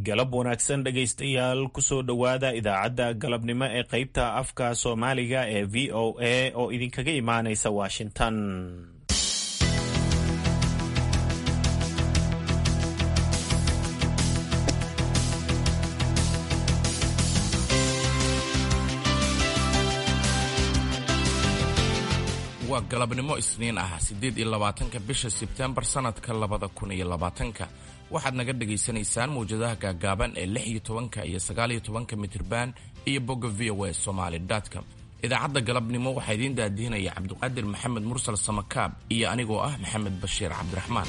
galab wanaagsan dhegaystayaal kusoo dhowaada idaacadda galabnimo ee qaybta afka soomaaliga ee v o a oo idinkaga imaanaysa washington waa galabnimo isniin ah siddeed iyo labaatanka bisha sebtembar sannadka labada kun iyo labaatanka waxaad naga dhegaysanaysaan mawjadaha gaagaaban ee lix iyo tobanka iyo sagaal iyo tobanka mitriban iyo bogga v o a somaali com idaacadda galabnimo waxaa idiin daadihinaya cabdiqaadir maxamed mursal samakaab iyo anigoo ah maxamed bashiir cabdiraxmaan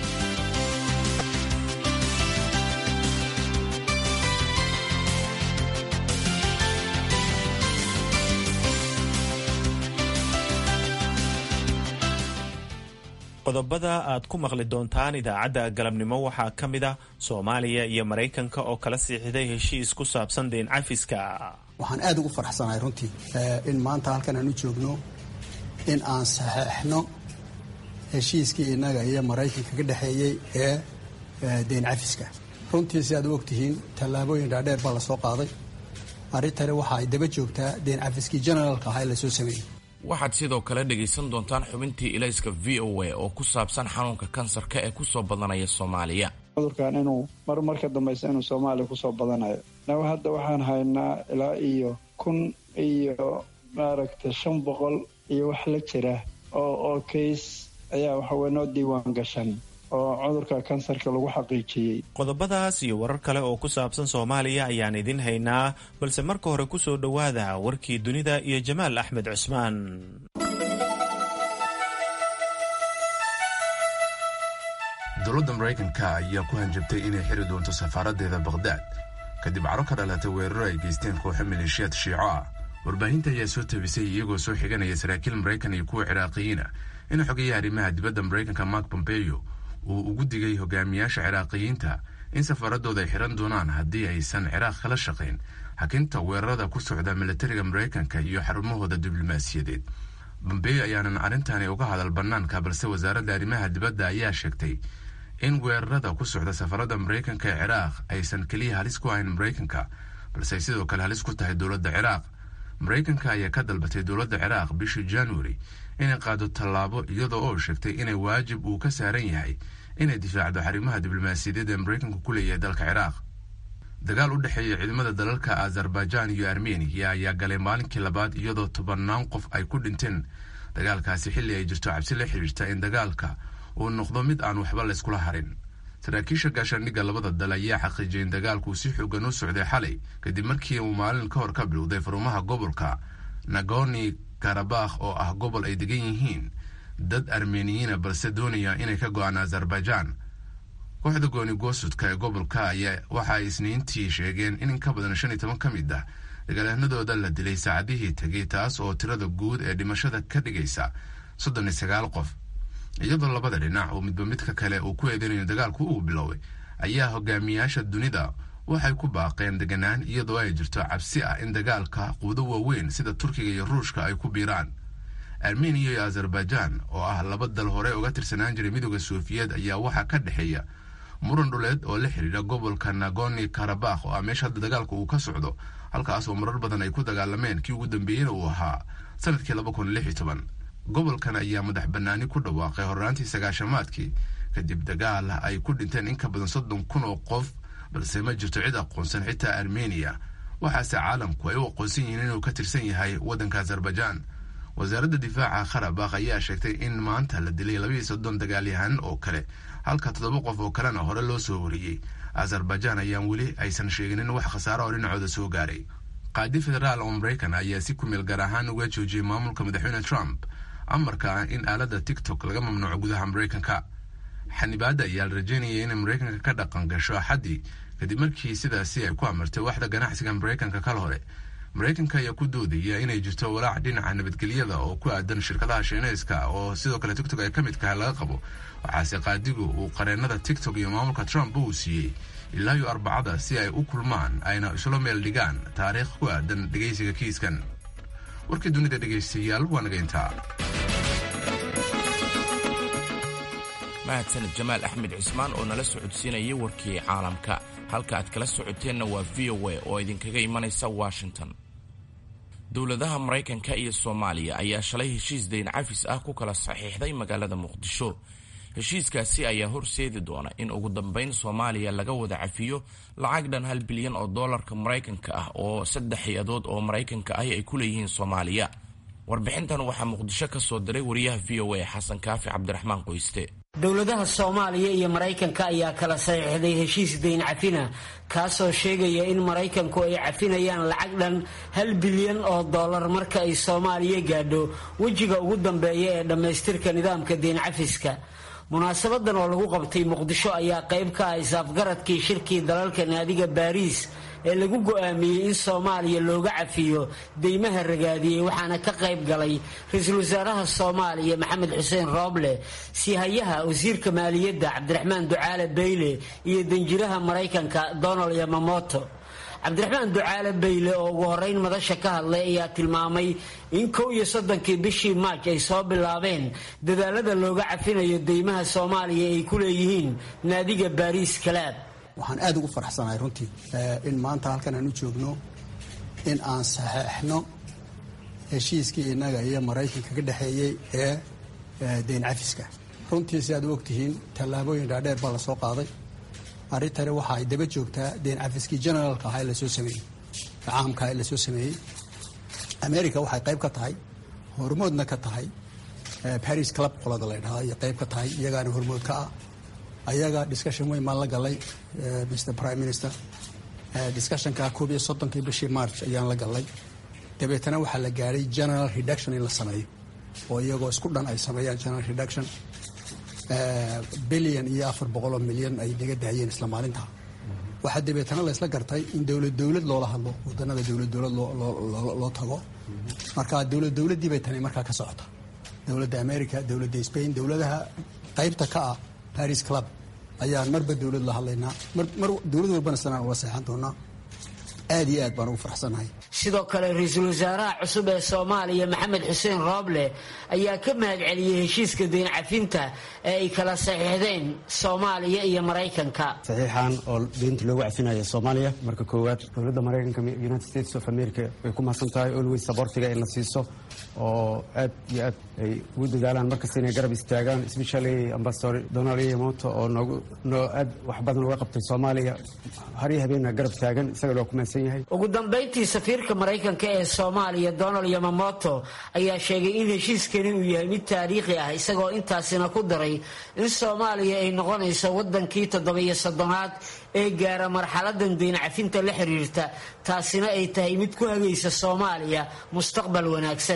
qodobada aad ku maqli doontaan idaacadda galabnimo waxaa ka mid ah soomaaliya iyo maraykanka oo kala siixday heshiis ku saabsan deyn cafiska waxaan aad ugu faraxsanahay runtii in maanta halkan aan u joogno in aan saxeexno heshiiskii innaga iyo maraykanka ka dhexeeyey ee deyn cafiska runtii si aad u ogtihiin tallaabooyin dhaadheer baa lasoo qaaday arrintani waxa ay daba joogtaa deyn cafiskii generaalka ahaa ee lasoo sameeyey waxaad sidoo kale dhegaysan doontaan xubintii ilayska v o a oo ku saabsan xanuunka kansarka ee kusoo badanaya soomaaliya cudurkan inuu mar marka dambaysa inuu soomaaliya kusoo badanayo naga hadda waxaan haynaa ilaa iyo kun iyo maaragtay shan boqol iyo wax la jira oo oo kays ayaa waxaweye noo diiwaan gashan oo cudurka kansarka lagu xaqiijiyey qodobadaas iyo warar kale oo ku saabsan soomaaliya ayaan idin haynaa balse marka hore kusoo dhowaada warkii dunida iyo jamaal axmed cusmaan dowladda maraykanka ayaa ku hanjabtay inay xiri doonto safaaraddeeda bakhdad kadib caro ka dhalatay weeraro ay geysteen kooxo maleeshiyaad shiico ah warbaahinta ayaa soo tabisay iyagoo soo xiganaya saraakiil maraykan iyo kuwa ciraaqiyiina in xogayaha arrimaha dibadda maraykanka mark bombeyo uu ugu digay hogaamiyaasha ciraaqiyiinta in safaaradooda ay xiran doonaan haddii aysan ciraaq kala shaqayn hakinta weerarada ku socda milatariga maraykanka iyo xarumahooda diblomaasiyadeed bombeyo ayaanan arrintani uga hadal bannaanka balse wasaaradda arrimaha dibadda ayaa sheegtay in weerarada ku socda safaradda maraykanka ee ciraaq aysan keliya halis ku ahayn maraykanka balse ay sidoo kale halis ku tahay dowladda ciraaq maraykanka ayaa ka dalbatay dowladda ciraaq bishii januari inay qaado tallaabo iyadoo oo sheegtay inay waajib uu ka saaran yahay inay difaacdo xarimaha diblomaasiyadeed ee maraykanku ku leeyahay dalka ciraaq dagaal u dhexeeya ciidamada dalalka azerbaijaan iyo armeniya ayaa galay maalinkii labaad iyadoo tobannaan qof ay ku dhinteen dagaalkaasi xilli ay jirto cabsi la xidhiirta in dagaalka uu noqdo mid aan waxba layskula harin saraakiisha gaashaandhigga labada dal ayaa xaqiijiyay in dagaalkuu si xoogan u socday xalay kadib markii uu maalin ka hor ka bilowday farumaha gobolka nagorni karabakh oo ah gobol ay degan yihiin dad armeniyiina balse doonaya inay ka go-aan azerbaijaan kooxda gooni goosudka ee gobolka ayaa waxa ay isniintii sheegeen in in ka badan shan iyo toban ka mid ah dagaalyahanadooda la dilay saacadihii tegay taas oo tirada guud ee dhimashada ka dhigaysa soddon iyo sagaal qof iyadoo labada dhinac oo midba midka kale uu ku eedinayo dagaalku uu biloway ayaa hogaamiyaasha dunida waxay ku baaqeen deganaan iyadoo ay jirto cabsi ah in dagaalka quudo waaweyn sida turkiga iyo ruushka ay ku biiraan armeniya iyo azerbaijaan oo ah laba dal hore uga tirsanaan jiray midooda sofiyeed ayaa waxaa ka dhexeeya muran dhuleed oo la xidhiidha gobolka nagorni karabakh oo ah meesha hadda dagaalka uu ka socdo halkaas oo marar badan ay ku dagaalameen kii ugu dambeeyena uu ahaa sanadkii laba kun lix iyo toban gobolkan ayaa madax bannaani ku dhawaaqay horraantii sagaashamaadkii kadib dagaal ay ku dhinteen in ka badan soddon kun oo qof balse ma jirto cid aqoonsan xitaa armeniya waxaase caalamku ay u aqoonsan yihiin inuu ka tirsan yahay waddanka azerbaijaan wasaaradda difaaca karabakh ayaa sheegtay in maanta la dilay labaiyo soddon dagaalyahan oo kale halka toddoba qof oo kalena hore loo soo wariyey azerbaijaan ayaan weli aysan sheeginin wax khasaaro oo dhinacooda soo gaaray qaadi federaal oo maraykan ayaa si kumeel gaar ahaan uga joojiyey maamulka madaxweyne trump amarka ah in aaladda tiktok laga mamnuuco gudaha maraykanka xanibaadda ayaa la rajeynayay inay maraykanka ka dhaqan gasho axaddii kadib markii sidaasi ay ku amartay waxda ganacsiga maraykanka kal hore maraykanka ayaa ku doodaya inay jirto walaac dhinaca nabadgelyada oo ku aadan shirkadaha shiineyska oo sidoo kale tiktok ay ka mid kahay laga qabo waxaase qaadigu uu qareennada tiktok iyo maamulka trump uu siiyey ilaa iyo arbacada si ay u kulmaan ayna isla meel dhigaan taariikh ku aadan dhegaysiga kiiskan warkii dunida dhegaystayaal waa naga intaa mahadsaned jamaal axmed cismaan oo nala socodsiinayay warkii caalamka halka aad kala socoteenna waa v o a oo idinkaga imanaysa washington dowladaha maraykanka iyo soomaaliya ayaa shalay heshiis dayn cafis ah ku kala saxiixday magaalada muqdisho heshiiskaasi ayaa horseedi doona in ugu dambayn soomaaliya laga wada cafiyo lacag dhan hal bilyan oo doolarka maraykanka ah oo saddex hay-adood oo maraykanka ahi ay ku leeyihiin soomaaliya warbixintan waxaa muqdisho ka soo diray wariyaha v o a xasan kaafi cabdiraxmaan qoyste dowladaha soomaaliya iyo maraykanka ayaa kala saxiixday heshiis dayn cafina kaasoo sheegaya in maraykanku ay cafinayaan lacag dhan hal bilyan oo dollar marka ay soomaaliya gaadho wejiga ugu dambeeya ee dhammaystirka nidaamka dayn cafiska munaasabadan oo lagu qabtay muqdisho ayaa qayb ka ah isaafgaradkii shirkii dalalka naadiga baariis ee lagu go'aamiyey in soomaaliya looga cafiyo deymaha ragaadiyey waxaana ka qayb galay ra-iisul wasaaraha soomaaliya maxamed xuseen rooble sihayaha wasiirka maaliyadda cabdiraxmaan ducaale bayle iyo danjiraha maraykanka donald yamamoto cabdiraxmaan ducaale bayle oo ugu horeyn madasha ka hadlay ayaa tilmaamay in kow iyo soddonkii bishii maaj ay soo bilaabeen dadaalada looga cafinayo deymaha soomaaliya ay ku leeyihiin naadiga baariis kalaab waxaan aada ugu faraxsanahay runtii in maanta halkan aan u joogno in aan saxeexno heshiiskii innaga iyo maraykanka ka dhexeeyey ee dayn cafiska runtii si aad u ogtihiin tallaabooyin dhaadheer baa lasoo qaaday arrintani waxa ay daba joogtaa dayn cafiskii generaalka ahaa ee lasoo sameeyey caamka ee lasoo sameeyey america waxay qayb ka tahay hormoodna ka tahay paris club qolada la ydhahda iyo qayb ka tahay iyagaana hormood ka ah ayaga discussion weyn baan la galay mr prime minister discussionka koob iyo soddonkii bishii march ayaan la galay dabeetana waxaa la gaadhay general reduction in la sameeyo oo iyagoo isku dhan ay sameeyaan general reduction bilyan iyo afar boqoloo milyan ay naga daayeen isla maalinta waxaa dabeetana laysla gartay in dowlad dowlad loola hadlo wadanada dowlad dowlad loo tago marka dowlad dowladdii bay tani markaa ka socota dowladda america dowladda spain dowladaha qaybta ka ah paris club ayaan marba dowlad la hadlaynaa mar dowlad walbana sanaan ula seexan doonaa aad iyo aad baan ugu faraxsanahay sidoo kale ra-iisul wasaaraha cusub ee soomaaliya maxamed xuseen rooble ayaa ka mahad celiyey heshiiska dayn cafinta ee ay kala saxiixdeen soomaaliya iyo maraykanka saxiixan oo deynta loogu cafinayo soomaaliya marka koowaad dowladda maraykanka united states of america way ku mahadsan tahay always sabortiga in la siiso oo aad iyo aad ay ugu dadaalaan markasta inay garab istaagaan especially ambasador donald yamoto oo noogu noo aad wax badan uga qabtay soomaaliya haryo habeena garab taagan isagana waa ku mahadsan yahay ugu dambayntii safiirka maraykanka ee soomaaliya donald yamamoto ayaa sheegay in heshiiskani uu yahay mid taariikhi ah isagoo intaasina ku daray in soomaaliya ay noqonayso wadankii toddobiyo soddonaad ee gaara marxaladan dayn cafinta la xiriirta taasina ay tahay mid ku hagaysa soomaaliya mustaqbal wanaagsan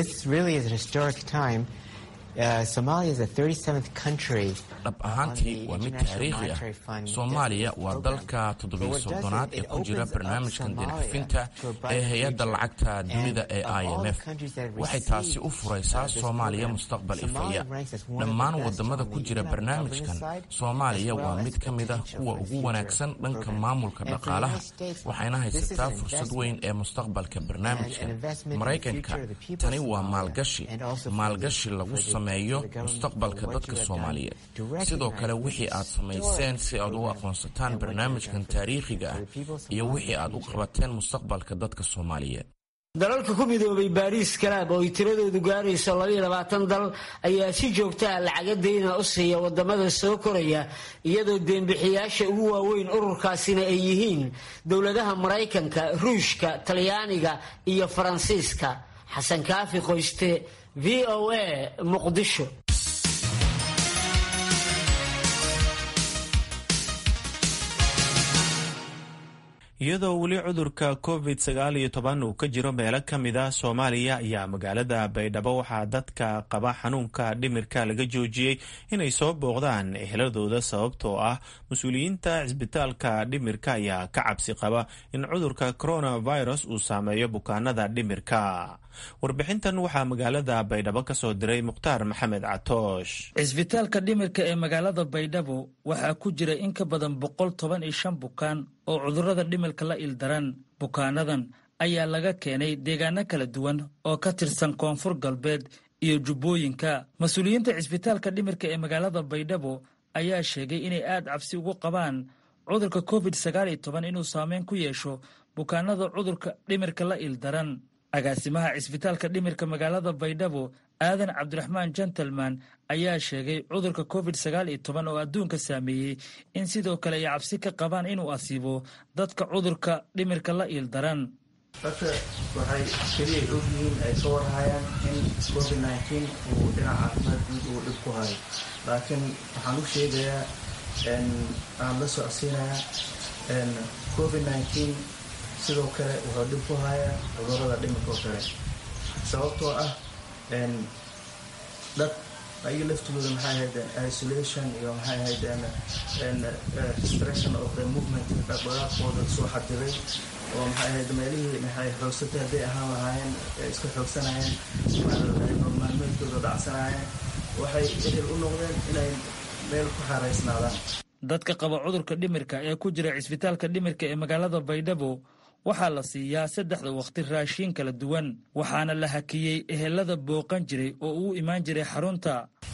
dhab ahaantii waa mid taariikhi ah soomaaliya waa dalka toddobiyo soddonaad ee ku jira barnaamijkan dincafinta ee hay-adda lacagta dunida ee i m f waxay taasi u furaysaa soomaaliya mustaqbal ifaya dhammaan wadamada ku jira barnaamijkan soomaaliya waa mid ka mid ah kuwa ugu wanaagsan dhanka maamulka dhaqaalaha waxayna haysataa fursad weyn ee mustaqbalka barnaamijkan maraykanka tani waa maalgashi maalgashi lagu sameeyo mustaqbalka dadka soomaaliyeed sidoo kale wixii aad samayseen si aad u aqoonsataan barnaamijkan taariikhiga ah iyo wixii aad u qabateen mustaqbalka dadka soomaaliyeed dalalka ku midoobay baariis kalaab oo ay tiradoodu gaarayso labaiyo labaatan dal ayaa si joogtaha lacaga dayna u siiya wadamada soo koraya iyadoo deenbixiyaasha ugu waaweyn ururkaasina ay yihiin dowladaha maraykanka ruushka talyaaniga iyo faransiiska xasan kaafi qoyste v o a muqdisho iyadoo weli cudurka covid sagaal iyo toban uu ka jiro meelo ka mid ah soomaaliya ayaa magaalada baydhabo waxaa dadka qaba xanuunka dhimirka laga joojiyey inay soo booqdaan eheladooda sababtoo ah mas-uuliyiinta cisbitaalka dhimirka ayaa ka cabsi qaba in cudurka coronavirus uu saameeyo bukaanada dhimirka warbixintan waxaa magaalada baydhabo ka soo diray mukhtaar maxamed catoosh cisbitaalka dhimirka ee magaalada baydhabo waxaa ku jira in ka badan boqol toban iyo shan bukaan oo cudurrada dhimirka la ildaran bukaanadan ayaa laga keenay deegaano kala duwan oo ka tirsan koonfur galbeed iyo jubbooyinka mas-uuliyiinta cisbitaalka dhimirka ee magaalada baydhabo ayaa sheegay inay aad cabsi ugu qabaan cudurka covid sagaal iyo toban inuu saameyn ku yeesho bukaanada cudurka dhimirka la ildaran agaasimaha cisbitaalka dhimirka magaalada baydhabo aadan cabdiraxmaan gentleman ayaa sheegay cudurka covid sagaal iyo toban oo adduunka saameeyey in sidoo kale ay cabsi ka qabaan inuu asiibo dadka cudurka dhimirka la ildaran dadka waxay keliya ogyihiin ay ka warhayaan in covid nneteen uu dhinac caafimaad guud uu dhib ku hayo laakiin waxaan u sheegayaa aan la socodsiinayaa covid nneteen sidoo kale wuxuu dhib ku hayaa cudurada dhimirka oo kale sababtoo ah dad ayaga laftooda maxay ahayd isolation iyo maxay ahayd restriction of the movement dhaqdhaqaaqooda soo xadiday oo maxay ahayd meelihii maxay xoogsatay hadday ahaan lahaayeen iska xoogsanayeen maalmeedkooda dhacsanaayeen waxay ehel u noqdeen inay meel ku xaaraysnaadaan dadka qaba cudurka dhimirka ee ku jira cisbitaalka dhimirka ee magaalada baydhabo waxaa la siiyaa saddexda wakhti raashiin kala duwan waxaana la hakiyey ehelada booqan jiray oo uu imaan jiray xarunta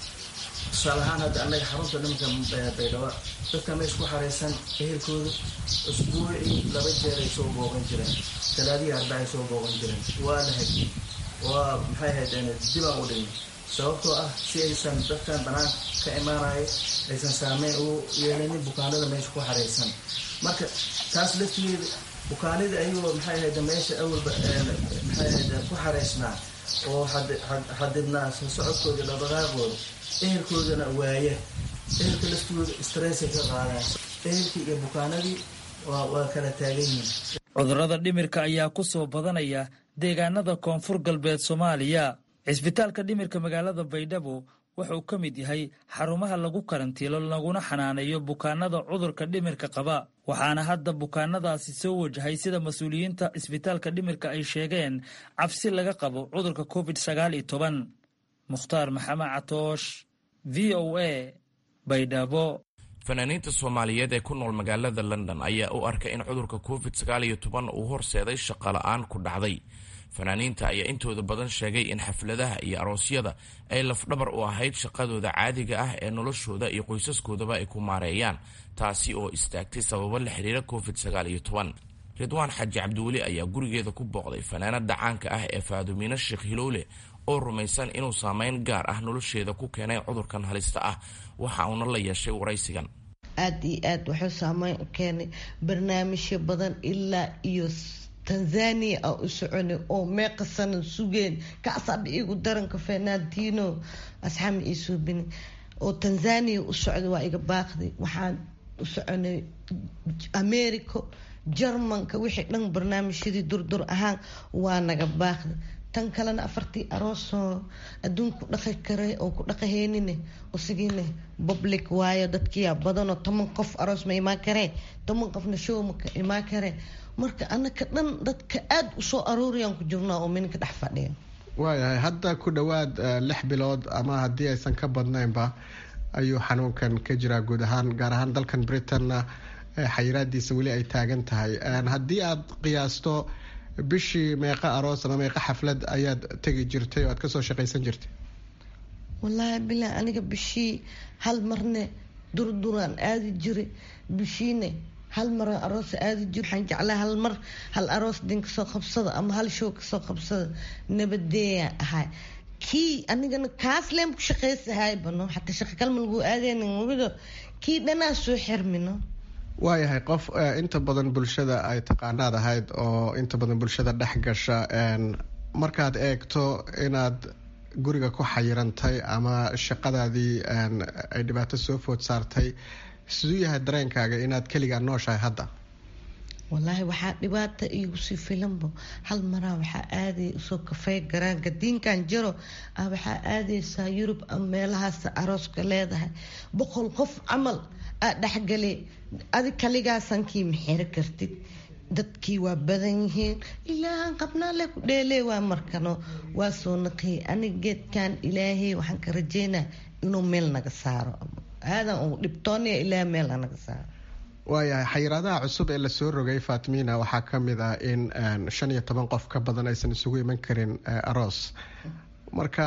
tusaale ahaan hadda annaga xarunta dhimirka baydhabo dadka meesha ku xaraysan ehelkooda usbuucii laba jeer ay soo booqan jireen talaadihii arba ay soo booqan jireen waa la hakiyey waa maxay ahayd dibaan u dhimi sababtoo ah si aysan dadkan banaanka ka imaanaya aysan saameyn u yeelanin bukaanada meesha ku xaraysan marka taas laftigeeda bukaanida ayagoo maxay ahayd meesha awalba maxay ahayd ku xaraysnaa oo xadidnaa soo socodkooda dhaqdhaqaaqooda ehelkoodana waaya ehelka laftooda stressay ka qaadaan ehelkii iyo bukaanadii waa kala taagan yihiin cudurrada dhimirka ayaa ku soo badanaya deegaanada koonfur galbeed soomaaliya cisbitaalka dhimirka magaalada baydhabo wuxuu ka mid yahay xarumaha lagu karantiilo laguna xanaaneeyo bukaanada cudurka dhimirka qaba waxaana hadda bukaanadaasi soo wajahay sida mas-uuliyiinta cisbitaalka dhimirka ay sheegeen cabsi laga qabo cudurka covid sagaal iyo toban mukhtaar maxamed catoosh v o a baydhabo fanaaniinta soomaaliyeed ee ku nool magaalada london ayaa u arkay in cudurka covid sagaal iyo toban uu horseeday shaqola-aan ku dhacday fanaaniinta ayaa intooda badan sheegay in xafladaha iyo aroosyada ay lafdhabar u ahayd shaqadooda caadiga ah ee noloshooda iyo qoysaskoodaba ay ku maareeyaan taasi oo istaagtay sababo la xiriira covid sagaal iyo toban ridwaan xaji cabdiweli ayaa gurigeeda ku booqday fanaanada caanka ah ee faadumiino sheekh hilowle oo rumaysan inuu saameyn gaar ah nolosheeda ku keenay cudurkan halista ah waxa uuna la yeeshay waraysigan aada iyo aad wuxuu saameyn u keenay barnaamijyo badan ilaa iyo tanzania a u soconay oo meeqa sana sugeen kacsaaba igu daranka fernandino asxaama ii suubini oo tanzania u socday waa iga baaqday waxaan u soconay america jarmanka wixii dhan barnaamijyadii durdur ahaan waa naga baaqday tan kalena afartii aroosoo adduunka ku dhaqi kara oo ku dhaqaheynine usigiine public waayo dadkiyaa badanoo toban qof aroos ma imaan karee toban qofna show maka imaan karee marka anaka dhan dadka aada usoo arooriyaan ku jirnaa oo minka dhex fadhiya waayahay hadda ku dhowaad lix bilood ama haddii aysan ka badnaynba ayuu xanuunkan ka jiraa guud ahaan gaar ahaan dalkan britanna xayiraadiisa weli ay taagan tahay haddii aada qiyaasto bishii meeqa aroos ama meeqa xaflad ayaad tegi jirtay oo aad kasoo shaqaysan jirtay wallaahi bilaa aniga bishii hal marne durduraan aadi jiray bishiine hal mar aroosa aadi jir waxaan jeclaa hal mar hal aroos din kasoo qabsada ama hal show kasoo qabsada nabadeeya ahay kii anigana kaas leen ku shaqaysahay bano xataa shaqa kalma lagu aadeyna kii dhanaa soo xirmino waayahay qof inta badan bulshada ay taqaanaad ahayd oo inta badan bulshada dhex gasha markaad eegto inaad guriga ku xayirantay ama shaqadaadii ay dhibaato soo food saartay siduu yahay dareenkaaga inaad keligaa nooshahay hadda wallaahi waxaa dhibaata iigu sii filanbo hal maraa waxaa aaday usoo kafey garaanka diinkan jiro ah waxaa aadaysaa yurub ama meelahaas arooska leedahay boqol qof camal aa dhexgale adi kaligaasankii maxiro kartid dadkii waa badan yihiin ilaahan qabnaale ku dheelee waa markano waa soo naqiyay aniga geedkan ilaahay waxaan ka rajeynaa inuu meel naga saaro aadan uu dhibtoonaya ilaa meel naga saaro waayahay xayiraadaha cusub ee lasoo rogay faatimiina waxaa ka mid ah in shan iyo toban qof ka badan aysan isugu iman karin aroos marka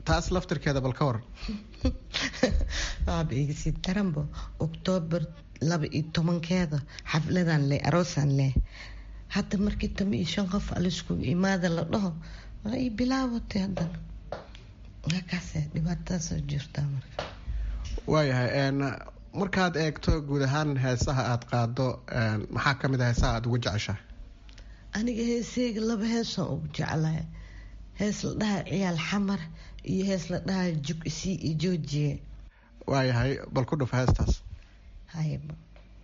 taas laftirkeeda bal ka waran waaba igasi daranbo oktoobar laba iyo tobankeeda xafladan leh aroosaan leh hadda markii tama iyo shan qof aliskugu imaada la dhaho waa ii bilaawatay haddana halkaase dhibaatadaasoo jirtaa marka waayahay markaad eegto guud ahaan heesaha aada qaado maxaa ka mid a heesaha aada ugu jeceshahay aniga heeseyga laba heesaan ugu jeclahay hees la dhaha ciyaal xamar iyo hees la dhaha jug isii iyo joojiye waayahay bal ku dhufa heestaas hayba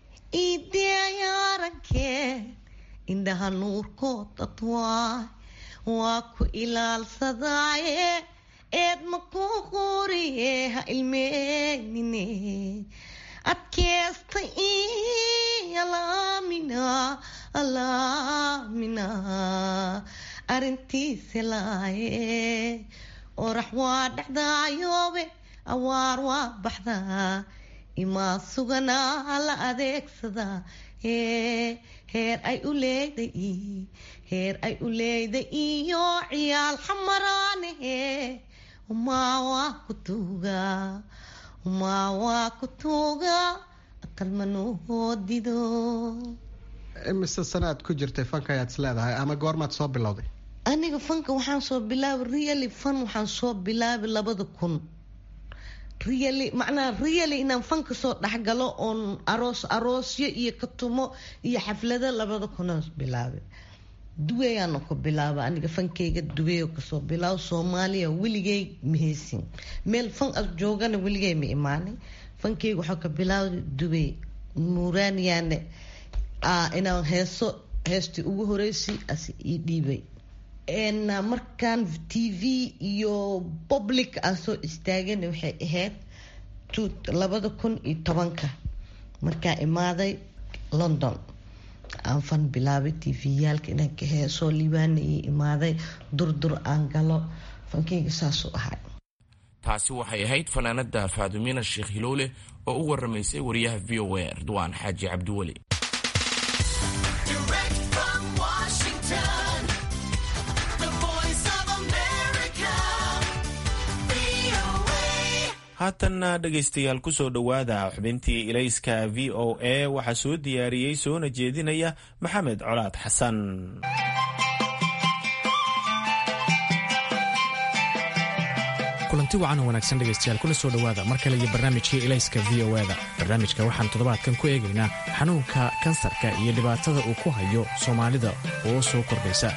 iideayarankee indhaha nuurkood dadwaay waa ku ilaalsadaaye eed ma ku quriye ha ilmeynine adkeesta i alaamina alaamina arintiisa laaye orax waa dhexdaayoobe awaar waa baxdaa imaa suganaa la adeegsadaa heer ay u leeday heer ay u leeday iyo ciyaal xamaraanahe umaa waa ku tuugaa umaa waa ku tuugaa aqalmanoodido imise sanaad ku jirtay fanka ayaad is leedahay ama goormaad soo bilowday aniga fanka waxaan soo bilaabay really fan waxaan soo bilaabay labada kun really macnaha really inaan fanka soo dhexgalo oon aroos aroosyo iyo katumo iyo xaflado labada kunaan bilaabay duweyaana ku bilaaba aniga fankeyga duweyo kasoo bilaabo soomaaliya weligey maheysin meel fan as joogana weligey ma imaanay fankeyga waxaa ka bilaabay duwey nuuraaniyaane inaan heeso heestii ugu horeysay as ii dhiibay markaan t v iyo public aan soo istaagana waxay ahayd labada kun iyo tobanka markaan imaaday london aan fan bilaabay t v-yaalka inaan ka heesoo liibaana ii imaaday durdur aan galo fankeyga saasuu ahay taasi waxay ahayd fanaanada faadumiina sheekh hiloole oo u waramaysay wariyaha v o a ridwaan xaaji cabdiweli haatanna dhegaystayaal kusoo dhowaada xubintii ilayska v o a waxaa soo diyaariyey soona jeedinaya maxamed colaad xasan kulanti wacan oo wanaagsan dhegaystayaal kuna soo dhowaada mar kale iyo barnaamijkii ilayska v o da barnaamijka waxaan toddobaadkan ku eegaynaa xanuunka kansarka iyo dhibaatada uu ku hayo soomaalida oo soo kordhaysa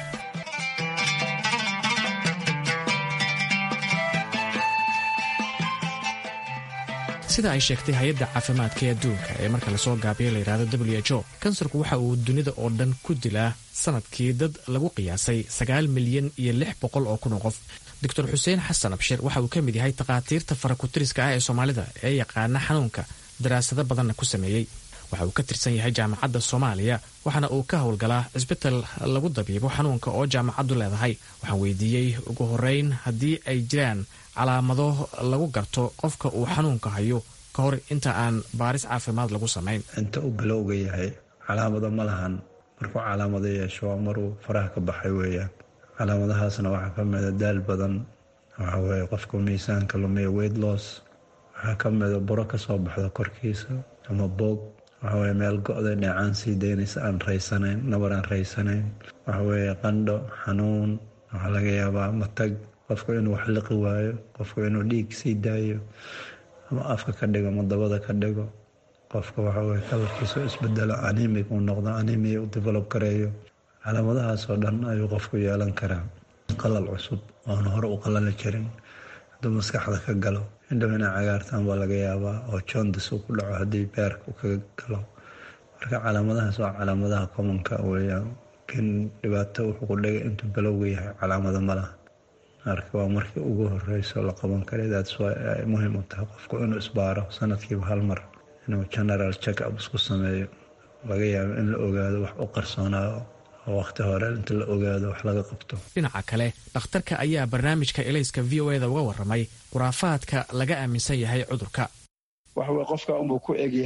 sida ay sheegtay hay-adda caafimaadka ee adduunka ee marka lasoo gaabiyo layidhahdo w h o kansarku waxa uu dunida oo dhan ku dilaa sanadkii dad lagu qiyaasay sagaal milyan iyo lix boqol oo kun oo qof doctor xuseen xasan abshir waxa uu ka mid yahay takhaatiirta farakutiriska ah ee soomaalida ee yaqaana xanuunka daraasado badanna ku sameeyey waxa uu ka tirsan yahay jaamacadda soomaaliya waxaana uu ka howlgalaa cisbital lagu dabiibo xanuunka oo jaamacaddu leedahay waxaan weydiiyey ugu horeyn haddii ay jiraan calaamado lagu garto qofka uu xanuunka hayo ka hor inta aan baaris caafimaad lagu samayn inta uu bilowga yahay calaamado ma lahan markuu calaamado yeesho waa maruu faraha ka baxay weeyaan calaamadahaasna waxaa ka mida daal badan waxa weye qofka miisaanka lumiya weight loss waxaa ka mida buro kasoo baxda korkiisa ama boog waxaweye meel go-da dheecaan sii daynaysa aan raysanayn nabar aan raysanayn waxaweye qandho xanuun waxaa laga yaabaa matag qofku inuu wax liqi waayo qofku inuu dhiig sii daayo ama afka ka dhigo ama dabada ka dhigo qofka waxaweye kalarkiisu isbedelo animig uu noqdo animia u develop gareeyo calaamadahaasoo dhan ayuu qofku yeelan karaa qalal cusub oona hore u qalali jirin hadduu maskaxda ka galo indhow inay cagaartaan baa laga yaabaa oo jondis uu ku dhaco haddii beerka uu kaga galo marka calaamadahaas waa calaamadaha commonka weeyaan laakiin dhibaato wuxuu ku dhigay intuu balowga yahay calaamado ma laha marka waa markii ugu horeyso la qaban karay that's why ay muhiim u tahay qofku inuu isbaaro sanadkiiba hal mar inuu general check up isku sameeyo laga yaabo in la ogaado wax u qarsoonaayo oo waqti hore inta la ogaado wax laga qabto dhinaca kale dhakhtarka ayaa barnaamijka elayska v o eda uga warramay khuraafaadka laga aaminsan yahay cudurka waxaweye qofka unbuu ku egyahay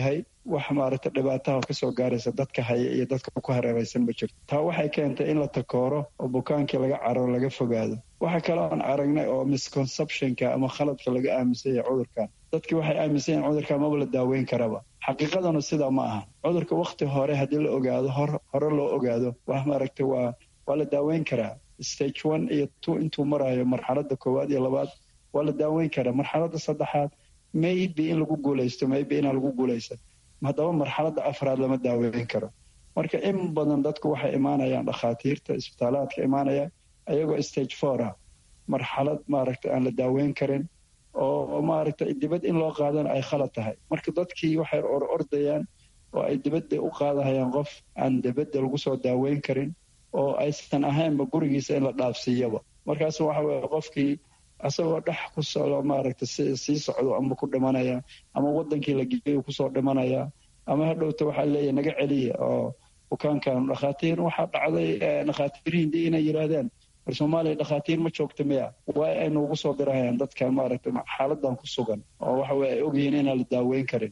wax maaragta dhibaataha kasoo gaaraysa dadka haya iyo dadka ku hareeraysan ma jirto taa waxay keentay in la takooro oo bukaankii laga cararo laga fogaado waxa kale oon aragnay oo misconceptionka ama khaladka laga aaminsan yahay cudurkan dadkii waxay aaminsan yahin cudurkan maba la daaweyn karaba xaqiiqadanu sidaa ma aha cudurka wakhti hore haddii la ogaado hore loo ogaado wax maaragta waa waa la daaweyn karaa stage one iyo two intuu marayo marxaladda koowaad iyo labaad waa la daaweyn karaa marxaladda saddexaad maybe in lagu guulaysto maybe inaan lagu guulaysan haddaba marxaladda afraad lama daaweyn karo marka in badan dadku waxay imaanayaan dhakhaatiirta isbitaalaadka imaanayaan ayagoo stage four ah marxalad maaragta aan la daaweyn karin oo maaragta dibad in loo qaadana ay khalad tahay marka dadkii waxay or ordayaan oo ay dibadda u qaadahayaan qof aan dibadda lagu soo daaweyn karin oo aysan ahaynba gurigiisa in la dhaafsiiyaba markaas waxa weye qofkii asagoo dhex ku socdo maaragta sii socdo ama ku dhimanaya ama wadankii la geeyo kusoo dhimanaya ama hadhowta waxaa leeyahy naga celiya oo bukaankan dhakhaatiir waxaa dhacday dhakhaatiir hindi inay yidhaahdeen war soomaaliya dhakhaatiir ma joogta miya waa aynu ugu soo dirahayaan dadkan maaragta xaaladan ku sugan oo waxa weye ay ogyihiin inaan la daaweyn karin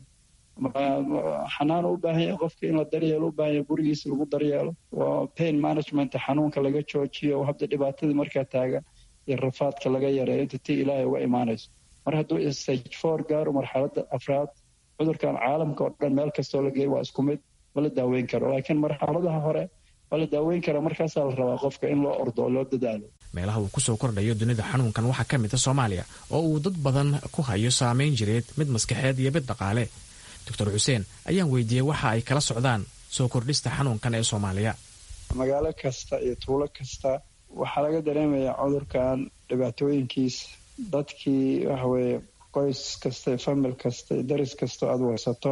xanaano u baahan yahay qofka in la daryeelo u baahan yahay gurigiisa lagu daryeelo waa pain management xanuunka laga joojiyo hadda dhibaatadii markaa taagan iyo rafaadka laga yareeyo inta tii ilaahay uga imaanayso mar hadduu stage four gaaro marxaladda afraad cudurkan caalamka oo dhan meel kastoo la geeyo waa isku mid ma la daaweyn karo laakiin marxaladaha hore waa la daaweyn karaa markaasaa la rabaa qofka in loo ordo oo loo dadaalo meelaha uu kusoo kordhayo dunida xanuunkan waxaa ka mid a soomaaliya oo uu dad badan ku hayo saameyn jireed mid maskaxeed iyo mid dhaqaale doctor xuseen ayaan weydiiyey waxa ay kala socdaan soo kordhista xanuunkan ee soomaaliya magaalo kasta iyo tuulo kasta waxaa laga dareemayaa cudurkan dhibaatooyinkiisa dadkii waxaweye qoys kasta famil kasta daris kasta aad weysato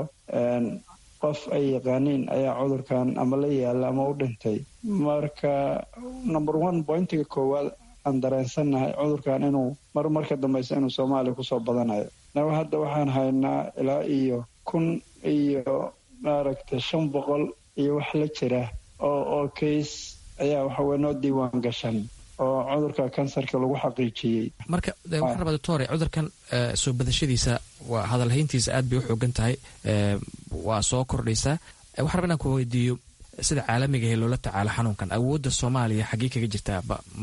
qof ay yaqaaniin ayaa cudurkan ama la yaala ama u dhintay marka number one pointiga koowaad aan dareensannahay cudurkan inuu mar marka dambeysa inuu soomaaliya kusoo badanayo naga hadda waxaan haynaa ilaa iyo kun iyo maaragta shan boqol iyo wax la jira oo oo kays ayaa waxaweye noo diiwaan gashan oo cudurka kansarka lagu xaqiijiyey marka waxaan rabaa doctore cudurkan soo badashadiisa waa hadalhayntiisa aad bay u xoogan tahay waa soo kordhaysaa waxaan rabaa inaan ku weydiiyo sida caalamiga ee loola tacaalo xanuunkan awoodda soomaaliya xaggee kaga jirtaa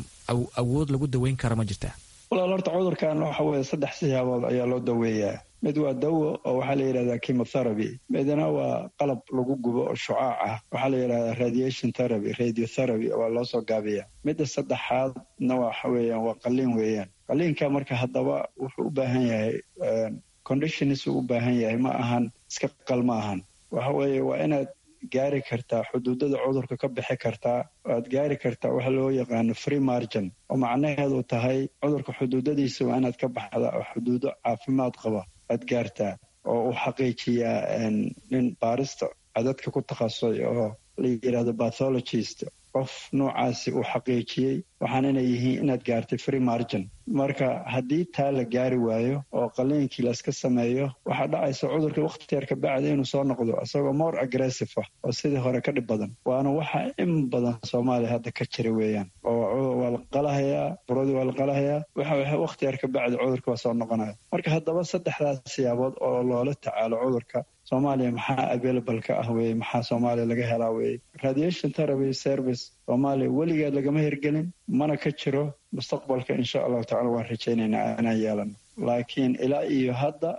awood lagu daweyn kara ma jirtaa walaal horta cudurkan waxa weye saddex siyaabood ayaa loo daweeyaa mid waa dawo oo waxaa la yidhahdaa chemotherapy midna waa qalab lagu gubo oo shucaac ah waxaa la yidhahdaa radiation therapy radiotherapy waa loo soo gaabiyaa midda saddexaadna waxa weeyaan waa qaliin weeyaan qaliinka marka haddaba wuxuu u baahan yahay conditions uu u baahan yahay ma ahan iska qal ma ahan waxa weeye waa inaad gaari kartaa xuduudada cudurka ka bixi kartaa aad gaari kartaa waxa loo yaqaano free margin oo macnaheedu tahay cudurka xuduudadiisa waa inaad ka baxda oo xuduudo caafimaad qaba aad gaartaa oo uu xaqiijiyaa nin baarista cadadka ku takhasusay oo la yidhahdo bathologist qof noocaasi uu xaqiijiyey waxaan inay yihiin inaad gaartay free margin marka haddii taa la gaari waayo oo qaliinkii layska sameeyo waxaa dhacaysa cudurka wakhti yar kabacdi inuu soo noqdo isagoo more aggressive ah oo sidii hore ka dhib badan waana waxa in badan soomaaliya hadda ka jira weeyaan oo waa la qalahayaa buradii waa la qalahayaa waxa wakhti yar kabacdi cudurka waa soo noqonaya marka haddaba saddexdaas siyaabood oo loola tacaalo cudurka soomaaliya maxaa available ka ah weye maxaa soomaaliya laga helaa weye radiation therapy service soomaaliya weligeed lagama hirgelin mana ka jiro mustaqbalka insha allahu tacala waan rajaynaynaa inaan yeelano laakiin ilaa iyo hadda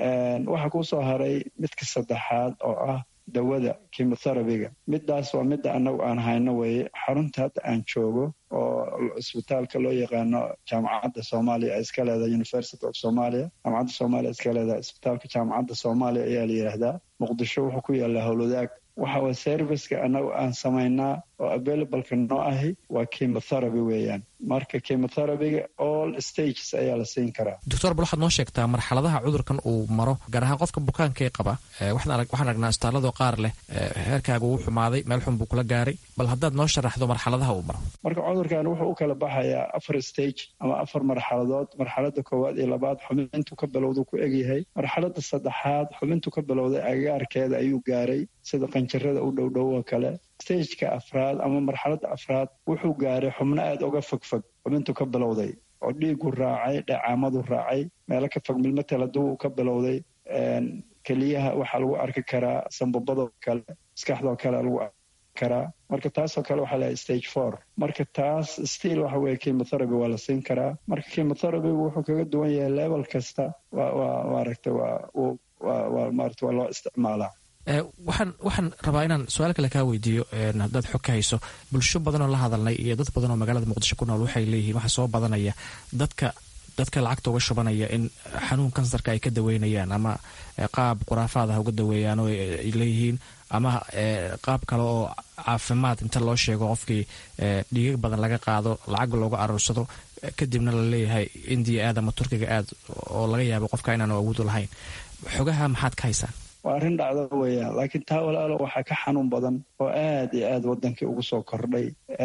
waxaa kusoo haray midka saddexaad oo ah dawada chemotherapyga midaas waa midda annagu aan hayno weye xarunta hadda aan joogo oo isbitaalka loo yaqaano jaamacadda soomaaliya ay iska leedahay university of somalia jaamacadda soomaaliya iska leedahay isbitaalka jaamacadda soomaaliya ayaa la yidhaahdaa muqdisho wuxuu ku yaallaa howlwadaag waxa way serviceka annagu aan samaynaa oo availableka noo ahi waa chemotherapy weeyaan marka chemotherapyga all stages ayaa la siin karaa doctor bal waxaad noo sheegtaa marxaladaha cudurkan uu maro gaar ahaan qofka bukaanka ee qaba waxaan aragnaa istaalladoo qaar leh heerkaaga uu xumaaday meel xun buu kula gaaray bal haddaad noo sharaxdo marxaladaha uu maro marka cudurkan wuxuu u kala baxayaa afar stage ama afar marxaladood marxalada koowaad iyo labaad xubintu ka bilowdu ku egyahay marxalada saddexaad xubintu ka bilowday agaarkeeda ayuu gaaray sida qanjirada u dhowdhow oo kale stageka afraad ama marxaladda afraad wuxuu gaaray xubno aada uga fogfog xubintu ka bilowday oo dhiigu raacay dheecaamadu raacay meelo ka fog milmatel hadduu ka bilowday keliyaha waxaa lagu arki karaa sambabadoo kale maskaxdoo kale lagu arki karaa marka taasoo kale waxaa lahay stage four marka taas stiil waxa weye chemotherapy waa la siin karaa marka chemotherapygu wuxuu kaga duwan yahay level kasta waa waa maaragta waa waa waa maarata waa loo isticmaalaa waxaan waxaan rabaa inaan su-aal kale kaa weydiiyo haddaad xog ka hayso bulsho badan oo la hadalnay iyo dad badan oo magaalada muqdisho ku nool waxay leeyihiin waxaa soo badanaya dadka dadka lacagta uga shubanaya in xanuun kansarka ay ka daweynayaan ama qaab khuraafaad ah uga daweeyaan oo ay leeyihiin ama qaab kale oo caafimaad inta loo sheego qofkii dhiigag badan laga qaado lacag looga aruursado kadibna la leeyahay indiya aad ama turkiga aad oo laga yaabo qofka inaanu awoodu lahayn xogaha maxaad ka haysaan waa arrin dhacdo weeyaan laakiin taa walaalo waxaa ka xanuun badan oo aad iyo aad waddankii ugu soo kordhay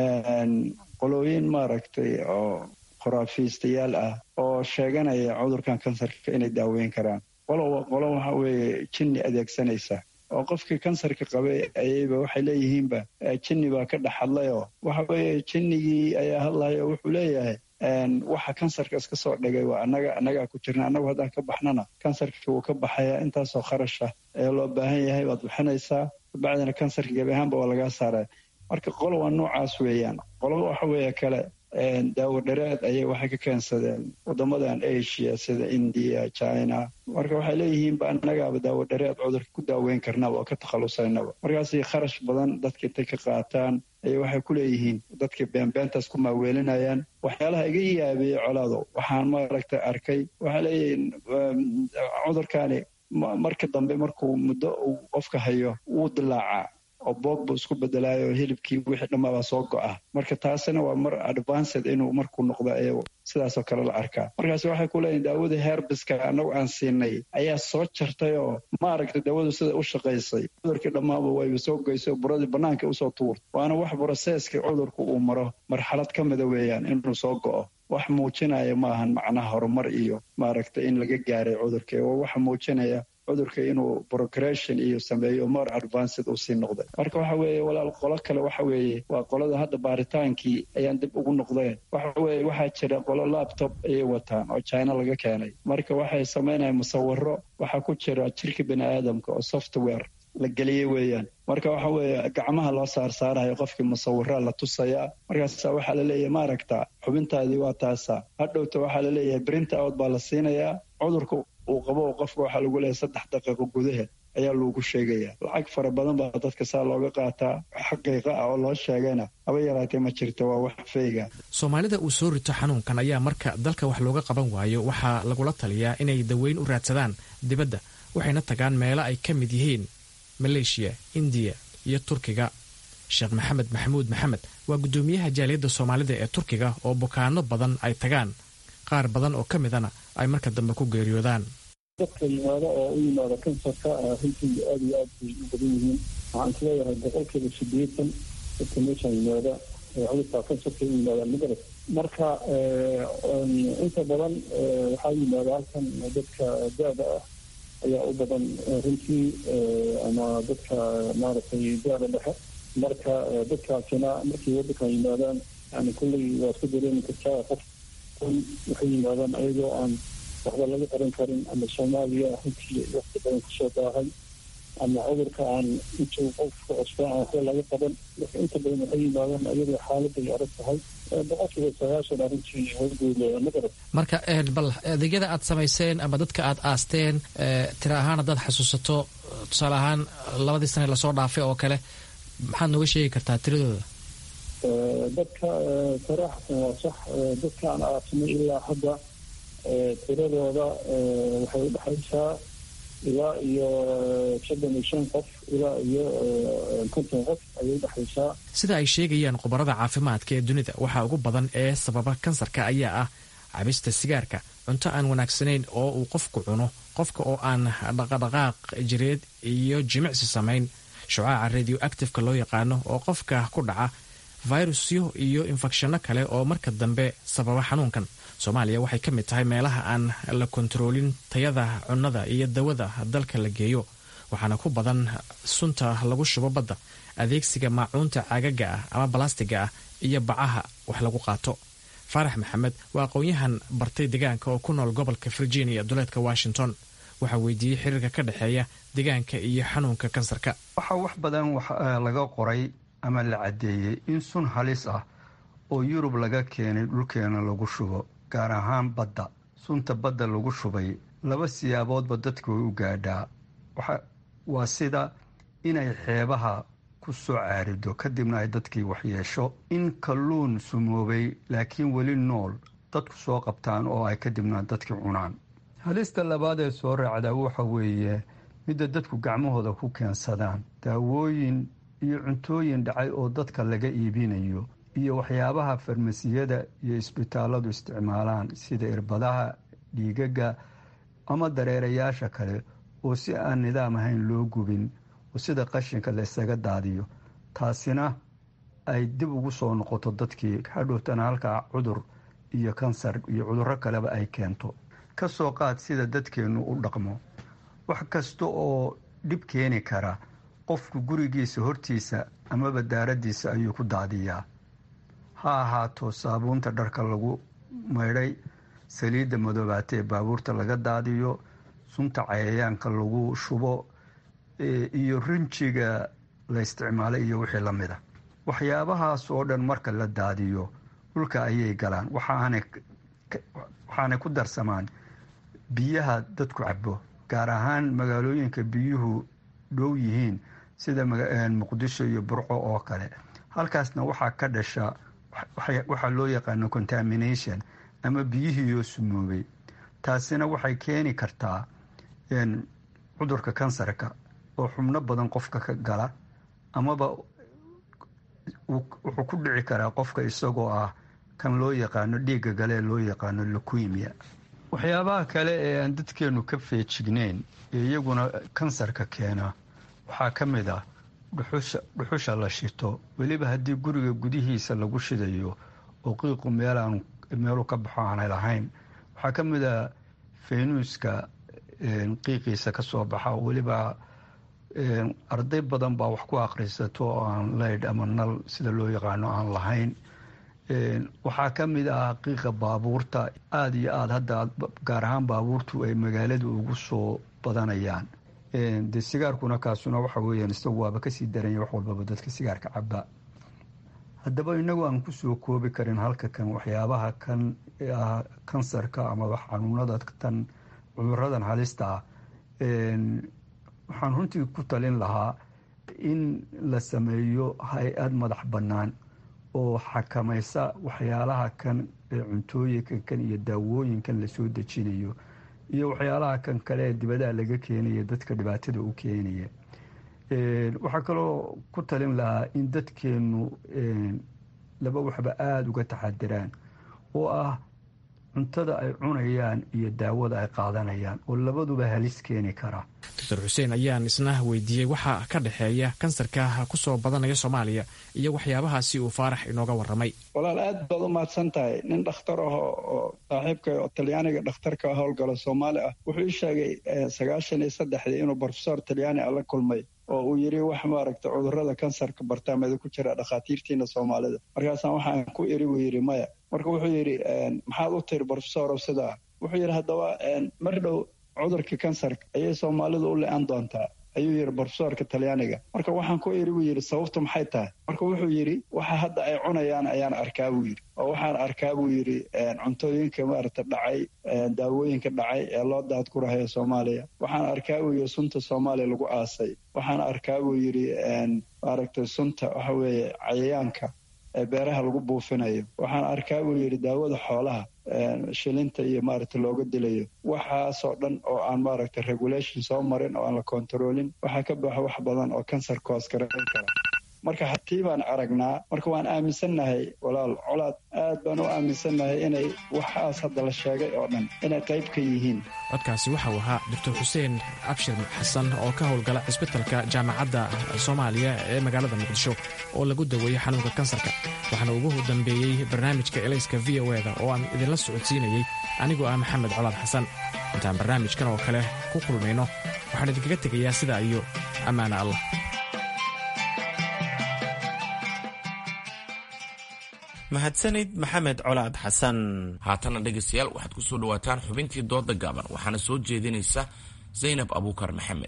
qolooyin maaragtay oo khuraafiistayaal ah oo sheeganaya cudurkan kansarka inay daaweyn karaan qolo qolo waxa weeye jinni adeegsanaysa oo qofkii kansarka qabay ayayba waxay leeyihiinba jinni baa ka dhex hadlayoo waxa weeye jinnigii ayaa hadlaya oo wuxuu leeyahay waxa kansarka iska soo dhigay waa anaga annagaa ku jirna annagu haddaan ka baxnana kansarkii wuu ka baxayaa intaasoo kharash ah ee loo baahan yahay waad bixinaysaa kabacdina kansarka gebi ahaanba waa lagaa saaraya marka qolo waa noocaas weeyaan qolo waxa weeye kale daawo dhareed ayay waxay ka keensadeen waddamadan asia sida indiya china marka waxay leeyihiinba annagaaba daawo dhareed cudurka ku daaweyn karnaba oo ka takhalusaynaba markaasay kharash badan dadka intay ka qaataan ayay waxay ku leeyihiin dadkii beenbeentaas ku maaweelinayaan waxyaalaha iga yaabeeyey colaado waxaan maaragtay arkay waxay leeyihiin cudurkaani marka dambe markuu muddo uu qofka hayo wuu dilaacaa oo boog buu isku bedelaayo hilibkii wixii dhammaabaa soo go'a marka taasina waa mar advanced inuu markuu noqdo ee sidaasoo kale la arkaa markaas waxay ku leeyihin daawadii herbiska annagu aan siinay ayaa soo jartay oo maaragta daawadu sida u shaqaysay cudurkii dhammaaba wayba soo goysay buradii bannaanka usoo tuurtay waana wax broseeskii cudurku uu maro marxalad ka mida weeyaan inuu soo go'o wax muujinaya maahan macnaha horumar iyo maaragta in laga gaaray cudurkii oo waxa muujinaya cudurka inuu progression iyo sameeyo more advanced uu sii noqday marka waxa weeye walaal qolo kale waxa weeye waa qolada hadda baaritaankii ayaan dib ugu noqdeen waxa weeye waxaa jira qolo laptop ayay wataan oo china laga keenay marka waxay samaynayaan musawiro waxaa ku jira jirka bini aadamka oo software la geliyey weeyaan marka waxa weeye gacmaha loo saarsaarayo qofkii musawiraa la tusayaa markaasa waxaa laleeyahay maaragta xubintaadii waa taasa hadhowta waxaa laleeyahay brinta out baa la siinayaa cudurka uu qabo qofka waxaa lagu leeyahay saddex daqiiqo gudaheed ayaa loogu sheegayaa lacag fara badan baa dadka saa looga qaataa xaqiiqa ah oo loo sheegayna haba yaraatee ma jirto waa wax feyga soomaalida uu soo rito xanuunkan ayaa marka dalka wax looga qaban waayo waxaa lagula taliyaa inay daweyn u raadsadaan dibadda waxayna tagaan meelo ay ka mid yihiin maleeshiya indiya iyo turkiga sheekh maxamed maxamuud maxamed waa guddoomiyaha jaaliyadda soomaalida ee turkiga oo bukaano badan ay tagaan qaar badan oo ka midana ay marka dambe ku geeriyoodaan dadka yimaada oo u yimaada kansarka runtii aad iyo aad bay u badan yihiin waxaan isleeyahay boqolkiiba sideetan dadka meeshan yimaada cudurka kansarka u yimaadaan magarad marka inta badan waxaa yimaada halkan dadka da-da ah ayaa u badan runtii ama dadka maaragtay da-da dhexe marka dadkaasina markay waddankan yimaadaan yani kulley waad ku dareemi kartaa qof waxay yimaadaan ayagoo aan waxba laga qaran karin ama soomaaliya runtii waqti badan kusoo daahay ama cudurka aan intuu qofka cusbaa aan waxba laga qaban marka inta badan waxay yimaadaan ayadoo xaaladay adag tahay boqolkiiba sagaashan arrintii horgooda magarad marka bal adeegyada aad samayseen ama dadka aad aasteen tira ahaan haddaad xasuusato tusaale ahaan labadii sane lasoo dhaafay oo kale maxaad nooga sheegi kartaa tiradooda dadka saraaxatan waa sax dadka aan aasnay ilaa hadda tiradooda waxay udhexaysaa ilaa iyo soddon iyo shan qof ilaa iyo konton qof ayay udhexaysaa sida ay sheegayaan khubarada caafimaadka ee dunida waxaa ugu badan ee sababa kansarka ayaa ah cabista sigaarka cunto aan wanaagsanayn oo uu qofku cuno qofka oo aan dhaqadhaqaaq jireed iyo jimicsi samayn shucaaca radio actifeka loo yaqaano oo qofka ku dhaca fayrusyo iyo infekshanno kale oo marka dambe sababa xanuunkan soomaaliya waxay ka mid tahay meelaha aan la kontaroolin tayada cunnada iyo dawada dalka la geeyo waxaana ku badan sunta lagu shubo badda adeegsiga maacuunta caagaga ah ama balastiga ah iyo bacaha wax lagu qaato faarax maxamed waa aqoon-yahan bartay deegaanka oo ku nool gobolka virginia duleedka washington waxaa weydiiyey xiriirka ka dhexeeya deegaanka iyo xanuunka kansarka waxaa wax badan laga qoray ama la caddeeyey in sun halis ah oo yurub laga keenay dhulkeena lagu shubo gaar ahaan badda sunta badda lagu shubay laba siyaaboodba dadka way u gaadhaa waa sida inay xeebaha ku soo caarido kadibna ay dadkii waxyeesho in kalluun sumoobay laakiin weli nool dadku soo qabtaan oo ay kadibna dadkii cunaan halista labaad ee soo raacdaa waxa weeye midda dadku gacmahooda ku keensadaan daawooyin iyo cuntooyin dhacay oo dadka laga iibinayo iyo waxyaabaha farmasiyada iyo isbitaalladu isticmaalaan sida irbadaha dhiigaga ama dareerayaasha kale oo si aan nidaam ahayn loo gubin oo sida qashinka laysaga daadiyo taasina ay dib ugu soo noqoto dadkii hadhowtana halkaa cudur iyo kansar iyo cudurro kaleba ay keento ka soo qaad sida dadkeennu u dhaqmo wax kasta oo dhib keeni kara qofku gurigiisa hortiisa amaba daaraddiisa ayuu ku daadiyaa ha ahaato saabuunta dharka lagu maydhay saliidda madoobaata ee baabuurta laga daadiyo sunta cayayaanka lagu shubo iyo rinjiga la isticmaalay iyo wixii la mida waxyaabahaas oo dhan marka la daadiyo dhulka ayay galaan waxaanay ku darsamaan biyaha dadku cabo gaar ahaan magaalooyinka biyuhu dhow yihiin sida muqdisho iyo burco oo kale halkaasna waxaa ka dhasha waxaa loo yaqaano contamination ama biyihiioo sumoobay taasina waxay keeni kartaa cudurka kansarka oo xubno badan qofka ka gala amaba wuxuu ku dhici karaa qofka isagoo ah kan loo yaqaano dhiigga gale ee loo yaqaano luquimia waxyaabaha kale ee aan dadkeenu ka feejigneyn ee iyaguna kansarka keena waxaa ka mid ah dhuxusha la shito weliba haddii guriga gudihiisa lagu shidayo oo qiiqu meelaan meelu ka baxo aanay lahayn waxaa ka mid ah faynuuska qiiqiisa ka soo baxa weliba arday badan baa wax ku akhrisato oo aan leydh ama nal sida loo yaqaano aan lahayn waxaa ka mid ah qiiqa baabuurta aada iyo aada hadda gaar ahaan baabuurtu ay magaalada ugu soo badanayaan dee sigaarkuna kaasuna waxa weeyaan isagu waaba kasii daranya wax walbaba dadka sigaarka caba haddaba inagu aan kusoo koobi karin halka kan waxyaabaha kan ah kansarka amaba xanuunada tan cuduradan halista ah waxaan runtii ku talin lahaa in la sameeyo hay-ad madax bannaan oo xakamaysa waxyaalaha kan ee cuntooyinka kan iyo daawooyinkan lasoo dejinayo iyo waxyaalaha kan kale ee dibadaha laga keenaya dadka dhibaatada u keenaya waxaa kaloo ku talin lahaa in dadkeenu laba waxba aada uga taxadiraan oo ah cuntada ay cunayaan iyo daawada ay qaadanayaan oo labaduba halis keeni kara doctor xuseen ayaan isna weydiiyey waxaa ka dhexeeya kansarka kusoo badanaya soomaaliya iyo waxyaabahaasi uu faarax inooga waramay walaal aad baad u mahadsan tahay nin dhakhtar ah oo saaxiibka oo talyaaniga dhakhtarka howlgalo soomaali ah wuxuu ii sheegay sagaashan iyo saddexdii inuu brofesor talyaani ah la kulmay oo uu yidhi wax maaragta cudurrada kansarka bartaameda ku jira dhakhaatiirtiina soomaalida markaasaan waxaan ku iri buu yidhi maya marka wuxuu yidhi maxaad u tiri brofesorow sidaa wuxuu yidhi haddaba mar dhow cudurka kansarka ayay soomaalidu u le-an doontaa ayuu yidhi brofesorka talyaaniga marka waxaan ku iri buu yidhi sababtu maxay tahay marka wuxuu yidhi waxa hadda ay cunayaan ayaan arkaa buu yidhi oo waxaan arkaa buu yidhi cuntooyinka maaragta dhacay daawooyinka dhacay ee loo daadgurahayo soomaaliya waxaan arkaa buu yidhi sunta soomaaliya lagu aasay waxaan arkaa buu yidhi maaragta sunta waxa weeye cayayaanka ee beeraha lagu buufinayo waxaan arkaa buu yidhi daawada xoolaha shilinta iyo maaragta looga dilayo waxaasoo dhan oo aan maaragta regulation soo marin oo aan la kontaroolin waxaa ka baxo wax badan oo kansarka hoos garayn kara marka hatii baan aragnaa marka waan aaminsannahay walaal colaad aad baan u aaminsannahay inay waxaas hadda la sheegay oo dhan inay qayb ka yihiin codkaasi waxa uu ahaa doctor xuseen abshir xasan oo ka howlgala cisbitalka jaamacadda soomaaliya ee magaalada muqdisho oo lagu daweeyey xanuunka kansarka waxaana ugu dambeeyey barnaamijka elayska v o eda oo aan idinla socodsiinayey anigoo ah maxamed colaad xasan intaan barnaamijkan oo kale ku kulmayno waxaan idinkaga tegayaa sidaa iyo ammaana allah mahadsanid maxamed colaad xasan haatana dhegaystayaal waxaad ku soo dhawaataan xubintii dooda gaaban waxaana soo jeedinaysa zaynab abuukar maxamed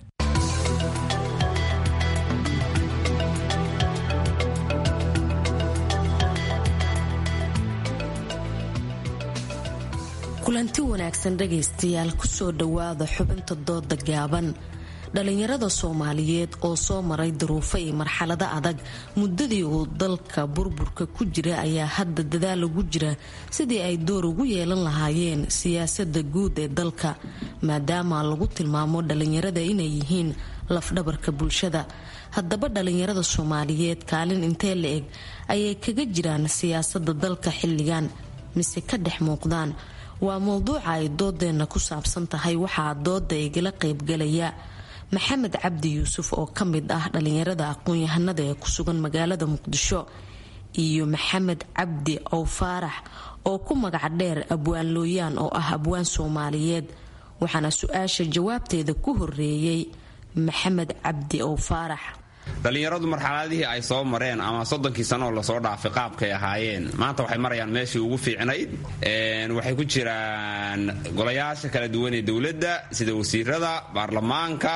kulanti wanaagsan dhagaystayaal kusoo dhowaada xubinta dooda gaaban dhalinyarada soomaaliyeed oo soo maray duruufo iyo marxalado adag muddadii uu dalka burburka ku jira ayaa hadda dadaal ugu jira sidii ay door ugu yeelan lahaayeen siyaasada guud ee dalka maadaama lagu tilmaamo dhalinyarada inay yihiin lafdhabarka bulshada haddaba dhalinyarada soomaaliyeed kaalin intee la eg ayay kaga jiraan siyaasada dalka xilligan mise ka dhex muuqdaan waa mowduuca ay doodeenna ku saabsan tahay waxaa dooda igala qaybgalaya maxamed cabdi yuusuf oo ka mid ah dhalinyarada aqoon-yahanada ee ku sugan magaalada muqdisho iyo maxamed cabdi ow faarax oo ku magac dheer abwaan looyaan oo ah abwaan soomaaliyeed waxaana su-aasha jawaabteeda ku horeeyey maxamed cabdi ow faarax dhallinyaradu marxaladihii ay soo mareen ama soddonkii sanooo lasoo dhaafay qaabkay ahaayeen maanta waxay marayaan meeshii ugu fiicnayd waxay ku jiraan golayaasha kala duwan ee dowladda sida wasiirada baarlamaanka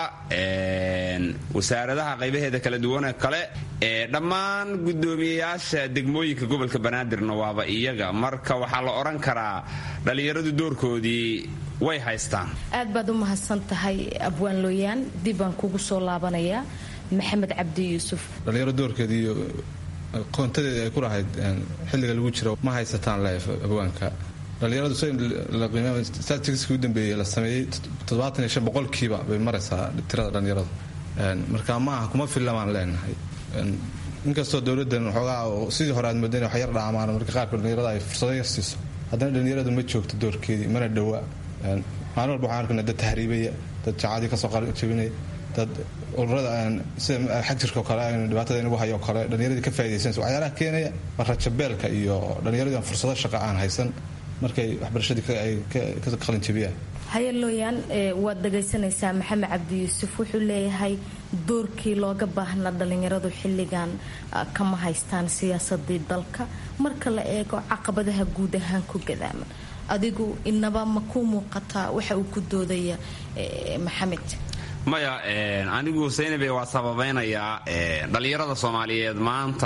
wasaaradaha qaybaheeda kala duwanee kale dhammaan gudoomiyeyaasha degmooyinka gobolka banaadirna waaba iyaga marka waxaa la odhan karaa dhallinyaradu doorkoodii way haystaan aad baad u mahadsan tahay abwaan looyaan dib baan kugu soo laabanayaa maxamed cabdi yuusuf dhalinyaro doorkeeda iyo qoontadeeda ay ku lahayd xilliga lagu jiro ma haysataan leef abwaanka dhalinyaradu statistiskii u dambeeyey la sameeyey toddobaatan iyo shan boqolkiiba bay maraysaa tirada dhalinyaradu marka ma aha kuma fillamaan leenahay inkastoo dowladdan waxoogaa sidii hore aad moodayn wax yar dhaamaan marka qaarkood dhalinyarada ay fursado yar siiso haddana dhalinyaradu ma joogto doorkeedii mana dhowa maalin walba waxaan arkana dad tahriibaya dad jacadii kasoo jabinaya dad ururada sida xag jirka kale dhibaatada inagu hayo kale dhallinyaradii ka faa'idaysanaysa waxyaalaha keenaya waa rajabeelka iyo dhallinyaradii aan fursado shaqa aan haysan markay waxbarashadii ay ka qalin jabiyaan hayalooyaan waad dhagaysanaysaa maxamed cabdi yuusuf wuxuu leeyahay doorkii looga baahnaa dhallinyaradu xilligan kama haystaan siyaasadii dalka marka la eego caqabadaha guud ahaan ku gadaaman adigu inaba ma ku muuqataa waxa uu ku doodaya maxamed maya anigu saynabe waa sababaynayaa dhallinyarada soomaaliyeed maanta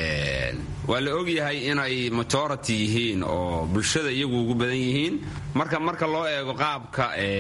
waa la ogyahay inay majority yihiin oo bulshada iyagu ugu badan yihiin marka marka loo eego qaabka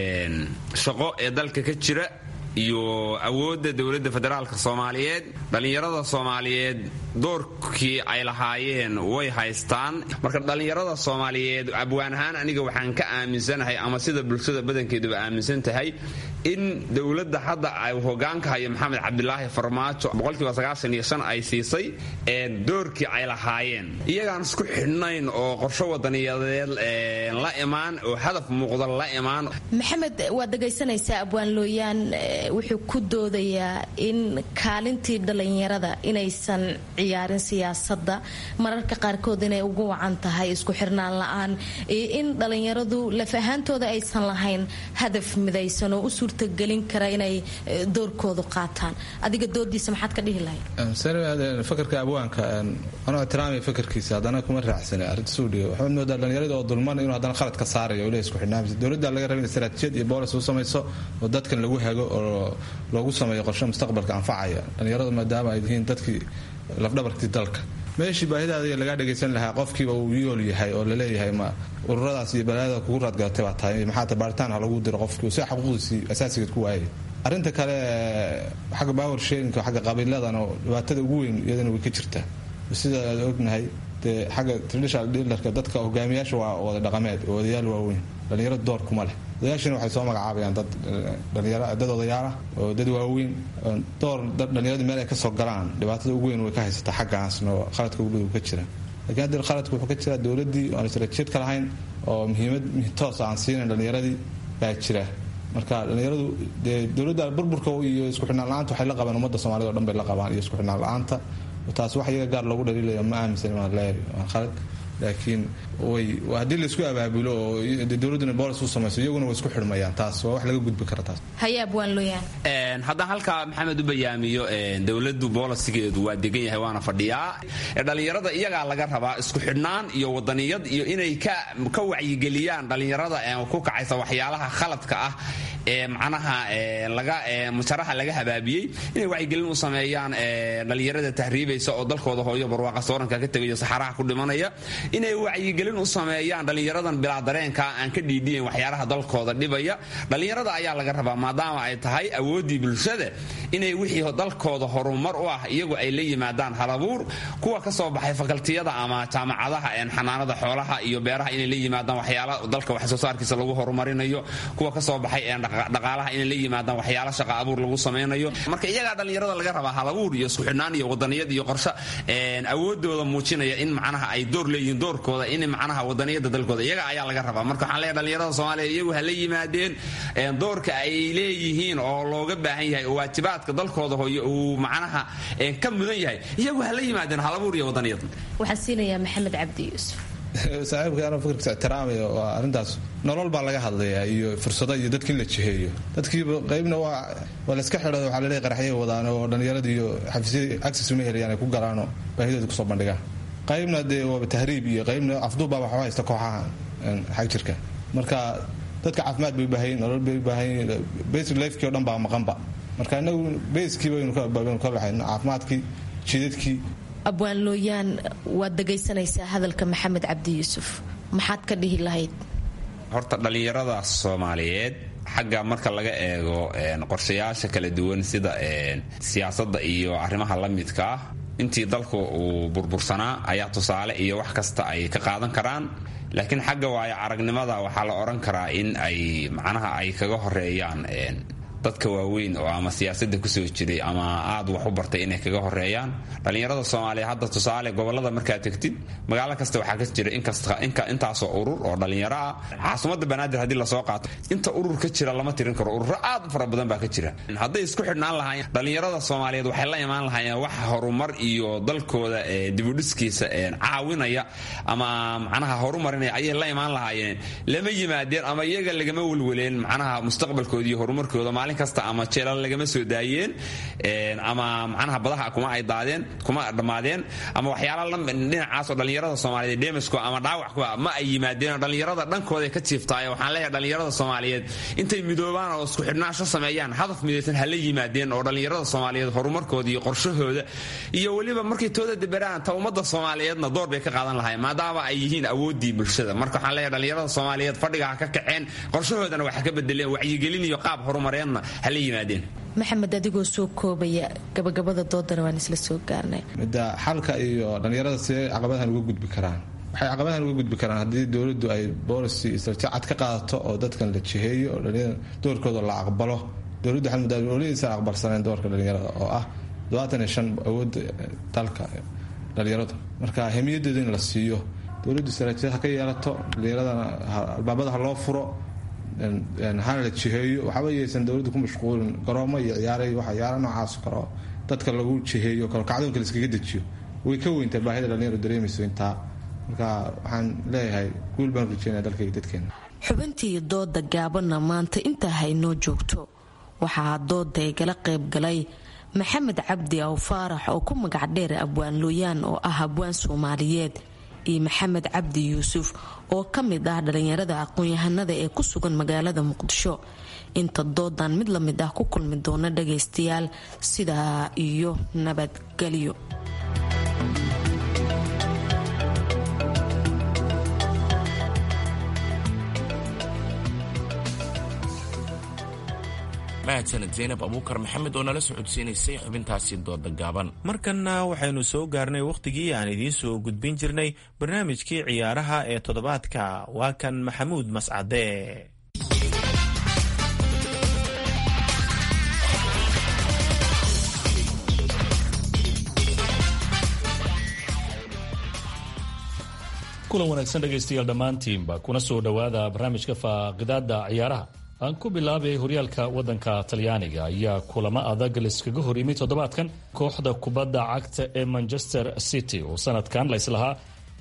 shaqo ee dalka ka jira iyo awoodda dowladda federaalka soomaaliyeed dhallinyarada soomaaliyeed doorkii ay lahaayeen way haystaan marka dhallinyarada soomaaliyeed abwaan ahaan aniga waxaan ka aaminsanahay ama sida bulshada badankeeduba aaminsan tahay in dowladda hadda ay hogaanka hayo maxamed cabdilaahi farmaajo boqolkiiba sagaashan iyo shan ay siisay doorkii ay lahaayeen iyagaan isku xidhnayn oo qorsho wadaniyadeed la imaan oo hadaf muuqda la imaan maxamed waad dhegaysanaysaa abwaan looyaan wuxuu ku doodayaa in kaalintii dhallinyarada inaysan ciyaarin siyaasadda mararka qaarkood inay ugu wacan tahay isku xirnaan la-aan iyo in dhallinyaradu laf ahaantooda aysan lahayn hadaf midaysan oo u suurtagelin kara inay doorkoodu qaataan adiga doodiisa maxaad ka dhihi lahayd fakarka abwaanka anoo ixtiraamaya fakarkiisa haddana kuma raacsana arrintasudhiga waxaad moodaa dhallinyarada oo dulman inuu haddana khalad ka saarayo oo le isku xidhnaamisa dowladda laga raba in istaraatijiyad iyo boolis u samayso oo dadkan lagu hago oo loogu sameeyo qorshe mustaqbalka anfacaya dhallinyaradu maadaama ay yihiin dadkii lafdhabarkii dalka meeshii baahidaada lagaa dhagaysan lahaa qofkiiba uu yool yahay oo laleeyahay ma ururadaas iyo balaayada kugu raadgalatay baa tahay maxaata baaritaan ha lagu diro qofkii si xuquuqdiisii asaasigeed ku waayay arrinta kale xagga power sharinka xagga qabiiladan oo dhibaatada ugu weyn iyadana way ka jirtaa sida aad ognahay dee xagga traditional dealerka dadka hogaamiyaasha waa wada dhaqameed oo odayaal waaweyn dhallinyaro door kuma leh odayaashina waxay soo magacaabayaan dad dhalinyaro dad odayaal ah oo dad waaweyn door dhallinyaradu meel ay kasoo galaan dhibaatada ugu weyn way ka haysataa xaggaasna oo khaladka ugu dhow ka jira lakiin hadda khaladka wuxuu ka jiraa dowladdii aan istaraatiijiyad ka lahayn oo muhiimad toos aan siinayn dhallinyaradii baa jira marka dhallinyaradu dee dowladda burburka iyo isku xidhnaan la-aanta waxay la qabaan ummadda soomaalida o dhan bay la qabaan iyo isku xidhnaan la-aanta taas wax iyaga gaar loogu dhaliilaya ma aaminsan waan leeyahay waan khalad laakiin way haddii laisku abaabulo oo dowladduna boolis u samayso iyaguna way isku xidhmayaan taas waa wax laga gudbi kara taas hayaab waan looyahan haddaan halkaa maxamed u bayaamiyo dowladdu boolisigeedu waa degan yahay waana fadhiyaa dhallinyarada iyagaa laga rabaa isku xidhnaan iyo wadaniyad iyo inay ka wacyigeliyaan dhallinyarada ku kacaysa waxyaalaha khaladka ah ee macnaha laga mujaraha laga habaabiyey inay wacyigelin u sameeyaan dhallinyarada tahriibaysa oo dalkooda hooyo barwaaqa sooranka ka tegayo saxaraha ku dhimanaya inay wacyigelin u sameeyaan dhallinyaradan bilaa dareenka aan ka dhiidhiyan waxyaalaha dalkooda dhibaya dhallinyarada ayaa laga rabaa maadaama ay tahay awooddii bulshada inay wixii dalkooda horumar u ah iyagu ay la yimaadaan halabuur kuwa ka soo baxay fakaltiyada ama jaamacadaha xanaanada xoolaha iyo beeraha inay la yimaadaan waxyaala dalka wax soo saarkiisa lagu horumarinayo kuwa ka soo baxay dhaqaalaha inay la yimaadaan waxyaala shaqa abuur lagu samaynayo marka iyagaa dhallinyarada laga rabaa halabuur iyo isku xidhnaan iyo wadaniyad iyo qorshe awoodooda muujinaya in macnaha ay door leeyihiin doorkooda in macnaha wadaniyada dalkooda iyaga ayaa laga rabaa marka waxaan leeyahay dhallinyarada soomaaliya iyagu ha la yimaadeen doorka ay leeyihiin oo looga baahan yahay oo waajibaadka dalkooda hooyo uu macnaha ka mudan yahay iyagu ha la yimaadeen halabuur iyo wadaniyad waxaan siinayaa maxamed cabdi yuusuf saaxiibka anoo fikirkiisa ixtiraamaya waa arrintaas nolol baa laga hadlayaa iyo fursado iyo dadka in la jiheeyo dadkiiba qaybna waa waa layska xidha waxaa laleeyahay qaraxyay wadaan oo dhallinyarada iyo xafiisyada access uma helayaan ay ku galaanoo baahidooda kusoo bandhigaan qaybna dee waaba tahriib iyo qaybna afduubbaa waxba haysta kooxaha xag jirka marka dadka caafimaad bay u baahanyiin nolol bay u baahanyiin basic lifekii o dhan baa maqanba marka inagu baskii baynu ka lahayn caafimaadkii jidadkii abwaan looyaan waad dhegaysanaysaa hadalka maxamed cabdi yuusuf maxaad ka dhihi lahayd horta dhallinyarada soomaaliyeed xagga marka laga eego qorshayaasha kala duwan sida siyaasadda iyo arrimaha la midka ah intii dalku uu burbursanaa ayaa tusaale iyo wax kasta ay ka qaadan karaan laakiin xagga waayo aragnimada waxaa la odhan karaa in ay macnaha ay kaga horeeyaan dadka waaweyn oo ama siyaasadda kusoo jiray ama aad wax u bartay inay kaga horeeyaan dhallinyarada soomaaliya hadda tusaale gobolada markaad tegtid magaalo kasta waxaa ka jira intaasoo urur oo dhallinyaro ah caasimadda banaadir haddii lasoo qaato inta urur ka jira lama tirin karo ururo aad u fara badan baa ka jira hadday isku xidhnaan lahaayeen dhallinyarada soomaaliyeed waxay la imaan lahaayeen wax horumar iyo dalkooda dibudhiskiisa caawinaya ama macnaha horumarinaya ayay la imaan lahaayeen lama yimaadeen ama iyaga lagama welweleen macnaha mustaqbalkooda iyo horumarkooda maalin kasta ama jeelal lagama soo daayeen ama macnaha badaha kuma ay daadeen kuma dhammaadeen ama waxyaala dhinacaasoo dhallinyarada soomaaliyeed dhemasku ama dhaawackuba ma ay yimaadeen dhallinyarada dhankooda ka jiiftaayo waxaan leeyahay dhallinyarada soomaaliyeed intay midoobaan oo isku xidhnaansho sameeyaan hadaf midaysan hala yimaadeen oo dhallinyarada soomaaliyeed horumarkooda iyo qorshahooda iyo weliba markay tooda deberaan ta ummadda soomaaliyeedna door bay ka qaadan lahayn maadaama ay yihiin awooddii bulshada marka waxaan leeyahay dhallinyarada soomaaliyeed fadhiga ha ka kaceen qorshahoodana waxa ka bedeleen wacyigelin iyo qaab horumareedna hala yimaadeen maxamed adigoo soo koobaya gabagabada doodana waan isla soo gaarnay midda xalka iyo dhallinyarada sidee caqabadahan uga gudbi karaan waxay caqabadahan uga gudbi karaan haddii dowladdu ay boolicy istraatiiji cad ka qaadato oo dadkan la jiheeyo oo dhallinyarada doorkooda la aqbalo dowladdu waxay muddaa oladiisan aqbalsaneen doorka dhallinyarada oo ah todobaatan iyo shan awoodda dalka dhallinyarada marka hemiyadeeda in la siiyo dowladdu istraatiijiyad ha ka yeelato dhallinyaradana albaabada ha loo furo hana la jiheeyo waxba yaysan dowladdu ku mashquulin garoomo iyo ciyaaray waxa ciyaara noocaas kale oo dadka lagu jiheeyo kalo kacdoonka la iskaga dejiyo way ka weyntaa baahida dhallinyaro dareemayso intaa marka waxaan leeyahay guul baan rajeynaya dalkaiyo dadkeena xubintii dooda gaabanna maanta intaa haynoo joogto waxaa dooda igala qayb galay maxamed cabdi aw faarax oo ku magac dheer abwaan looyaan oo ah abwaan soomaaliyeed iyo maxamed cabdi yuusuf oo ka mid ah dhallinyarada aqoon-yahanada ee ku sugan magaalada muqdisho inta doodan mid la mid ah ku kulmi doona dhagaystayaal sidaa iyo nabadgelyo mahadsaned zaynab abuukar maxamed oo nala socodsiinaysay xubintaasi dooda gaaban markanna waxaynu soo gaarnay wakhtigii aan idiin soo gudbin jirnay barnaamijkii ciyaaraha ee toddobaadka waa kan maxamuud mascade kulan wanaagsan dhegaystayaal dhammaantiinba kuna soo dhowaada barnaamijka faaqidaada ciyaaraha aan ku bilaabay horyaalka wadanka talyaaniga ayaa kulamo adag laiskaga hor yimid toddobaadkan kooxda kubadda cagta ee manchester city oo sanadkan layslahaa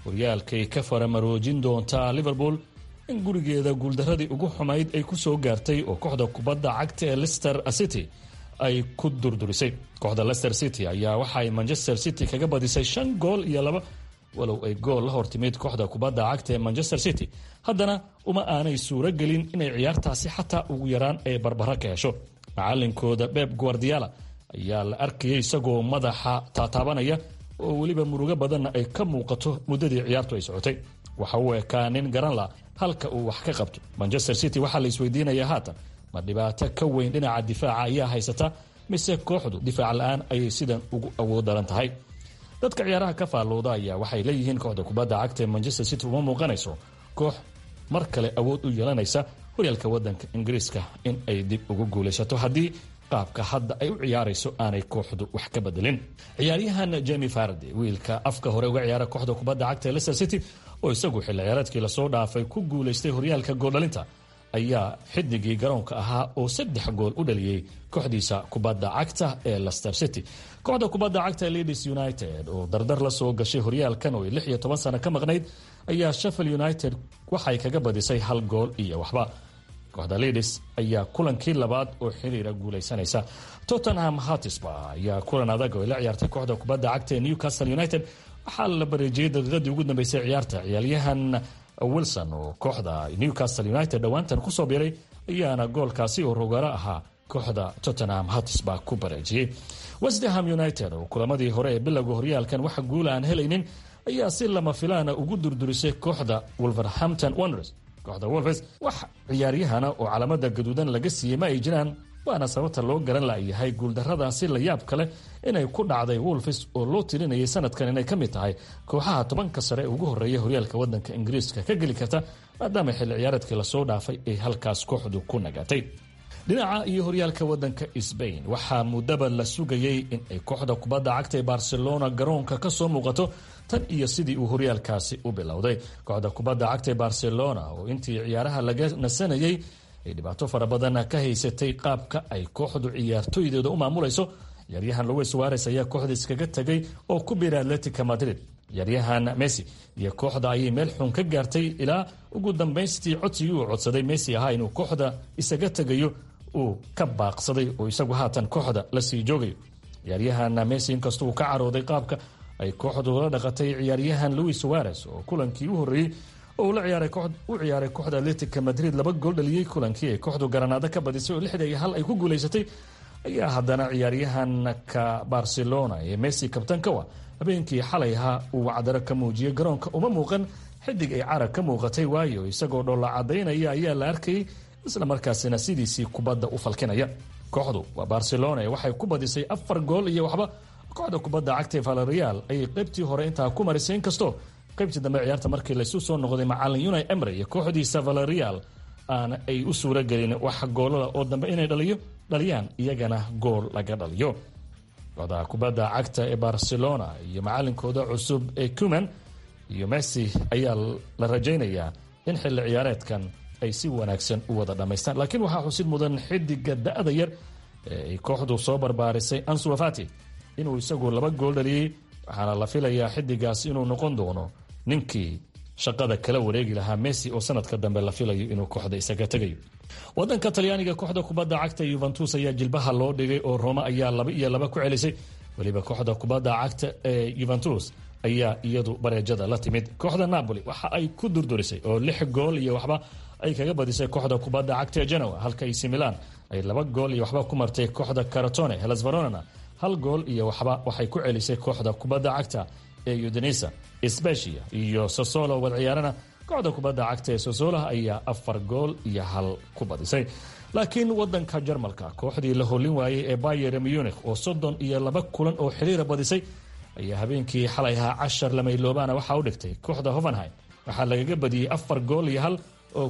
horyaalkay ka faramaroojin doontaa liverpool in gurigeeda guuldaradii ugu xumayd ay ku soo gaartay oo kooxda kubadda cagta ee lester city ay ku durdurisay kooxda lester city ayaa waxaay manchester city kaga badisay shan gool iyo laba walow ay gool la hortimid kooxda kubadda cagta ee manchester city haddana uma aanay suuro gelin inay ciyaartaasi xataa ugu yaraan ay barbaro ka hesho macalinkooda beb guardiala ayaa la arkayay isagoo madaxa taataabanaya oo weliba murugo badanna ay ka muuqato muddadii ciyaartu ay socotay waxa uu ekaa nin garan la halka uu wax ka qabto manchester city waxaa la isweydiinayaa haatan ma dhibaato ka weyn dhinaca difaaca ayaa haysata mise kooxdu difaac la-aan ayay sidan ugu awood daran tahay dadka ciyaaraha ka faallooda ayaa waxay leeyihiin kooxda kubadda cagta ee manchester city uma muuqanayso koox mar kale awood u yeelanaysa horyaalka wadanka ingiriiska in ay dib ugu guulaysato haddii qaabka hadda ay u ciyaarayso aanay kooxdu wax ka bedelin ciyaaryahan jemi fardi wiilka afka hore uga ciyaara kooxda kubadda cagta ee leicester city oo isagu xilli ciyaareedkii lasoo dhaafay ku guulaystay horyaalka gooldhalinta ayaa xidigii garoonka ahaa oo saddex gool u dhaliyey kooxdiisa kubadda cagta ee lester city kooxda kubadda cagta leeds united oo dardar la soo gashay horyaalkan oo ay lix iyo toban sano ka maqnayd ayaa sheffield united waxay kaga badisay hal gool iyo waxba kooxda leeds ayaa kulankii labaad oo xiriira guulaysanaysa tottenham hatisba ayaa kulan adag oo ay la ciyaartay kooxda kubadda cagta ee newcastle united waxaa la bareejiyey daqiiqadii ugu dambeysay ciyaarta ciyaaryahan wilson oo kooxda newcastle united dhowaantan kusoo biray ayaana goolkaasi oo rogaro ahaa kooxda tottenham hatisba ku bareejiyey westham united oo kulamadii hore ee bilowga horyaalkan waxa guula aan helaynin ayaa si lama filaana ugu durdurisay kooxda wolverhampton wonders kooxda wolves wax ciyaaryahana oo calamada gaduudan laga siiyey ma ay jiraan waana sababta loo garan layahay guuldaradaasi la yaab kale inay ku dhacday wolves oo loo tirinayay sanadkan inay ka mid tahay kooxaha tobanka sare ee ugu horeeya horyaalka wadanka ingiriiska ka geli karta maadaama xilli ciyaareedkii lasoo dhaafay ay halkaas kooxdu ku nagaatay dhinaca iyo horyaalka wadanka sbain waxaa muddaba la sugayey in ay kooxda kubadda cagta ee barcelona garoonka kasoo muuqato tan iyo sidii uu horyaalkaasi u bilowday kooxda kubadda cagta ee barcelona oo intii ciyaaraha laga nasanayey ay dhibaato fara badan ka haysatay qaabka ay kooxdu ciyaartoydeeda u maamulayso ciyaaryahan luis suares ayaa kooxda iskaga tegay oo ku biiray atletica madrid ciyaaryahan messi iyo kooxda ayay meel xun ka gaartay ilaa ugu dambaystii codsigii uu codsaday messi ahaa inuu kooxda isaga tegayo uu ka baaqsaday oo isagu haatan kooxda lasii joogayo ciyaaryahan messi inkasta uu ka carooday qaabka ay kooxdu la dhaqatay ciyaaryahan louis suares oo kulankii u horreeyey oo u ciyaaray kooxda atletica madrid laba gool dhaliyey kulankii ay kooxdu garanaado ka badisay oo lixda iyo hal ay ku guulaysatay ayaa haddana ciyaaryahanka barcelona ee messi kabtankawa habeenkii xalay ahaa uu wacdaro ka muujiyey garoonka uma muuqan xidig ay carag ka muuqatay waayo isagoo dhoolla cadaynaya ayaa la arkayay isla markaasina sidiisii kubadda u falkinaya kooxdu waa barcelona ee waxay ku badisay afar gool iyo waxba kooxda kubadda cagta ee valerial ayay qaybtii hore intaa ku marisay inkastoo qaybtii dambe ciyaarta markii laysu soo noqday macalin unai emre iyo kooxdiisa valerial aan ay u suuro gelin wax goolada oo dambe inay dhaliyo dhaliyaan iyagana gool laga dhaliyo kooxda kubadda cagta ee barcelona iyo macalinkooda cusub ee cuman iyo messi ayaa la rajaynayaa in xilli ciyaareedkan ay si wanaagsan u wada dhammaystaan laakiin waxaa xusid mudan xidiga da-da yar ee ay kooxdu soo barbaarisay ansuafati inuu isagu laba gool dhaliyey waxaana la filayaa xidigaas inuu noqon doono ninkii shaqada kala wareegi lahaa messi oo sanadka dambe la filayo inuu kooxda isaga tegayo wadanka talyaaniga kooxda kubadda cagta yuventus ayaa jilbaha loo dhigay oo roma ayaa laba iyo laba ku celisay weliba kooxda kubadda cagta ee yuventus ayaa iyadu bareejada la timid kooxda napoli waxa ay ku durdurisay oo lix gool iyo waxba ay kaga badisay kooxda kubadda cagta ee genoa halka ac milan ay laba gool iyo waxba ku martay kooxda caratone helas veronana hal gool iyo waxba waxay ku celisay kooxda kubadda cagta ee udinisa sbecia iyo sosolo wad ciyaarana kooxda kubadda cagta ee sosola ayaa afar gool iyo hal ku badisay laakiin wadanka jarmalka kooxdii la holin waayey ee bayer munich oo soddon iyo laba kulan oo xiriira badisay ayaa habeenkii xalay ahaa cashar lamayloobana waxaa u dhigtay kooxda hovenheim waxaa lagaga badiyey afar gool iyo hal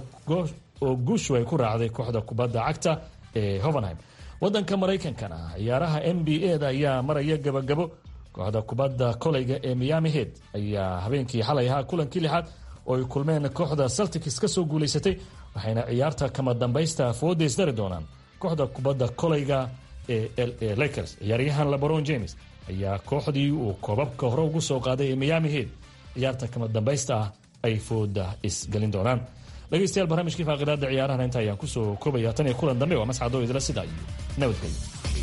oo guushu ay ku raacday kooxda kubadda cagta ee hovenheim wadanka maraykankana ciyaaraha n b a da ayaa maraya gabagabo kooxda kubadda koleyga ee miami head ayaa habeenkii xalay ahaa kulankii lixaad oo ay kulmeen kooxda celtics ka soo guulaysatay waxayna ciyaarta kama dambaysta foodeysdari doonaan kooxda kubadda koleyga ee l a lakers ciyaaryahan labaron james ayaa kooxdii uu koobabka hore ugu soo qaaday ee miami head ciyaarta kama dambaysta ah ay fooda isgelin doonaan dhegeystayaal barnaamijkii faaqidaada ciyaarahana inta ayaan kusoo koobaya tan iyo kulan dambe waa mascadoo idila sidaa iyo nabadgelyo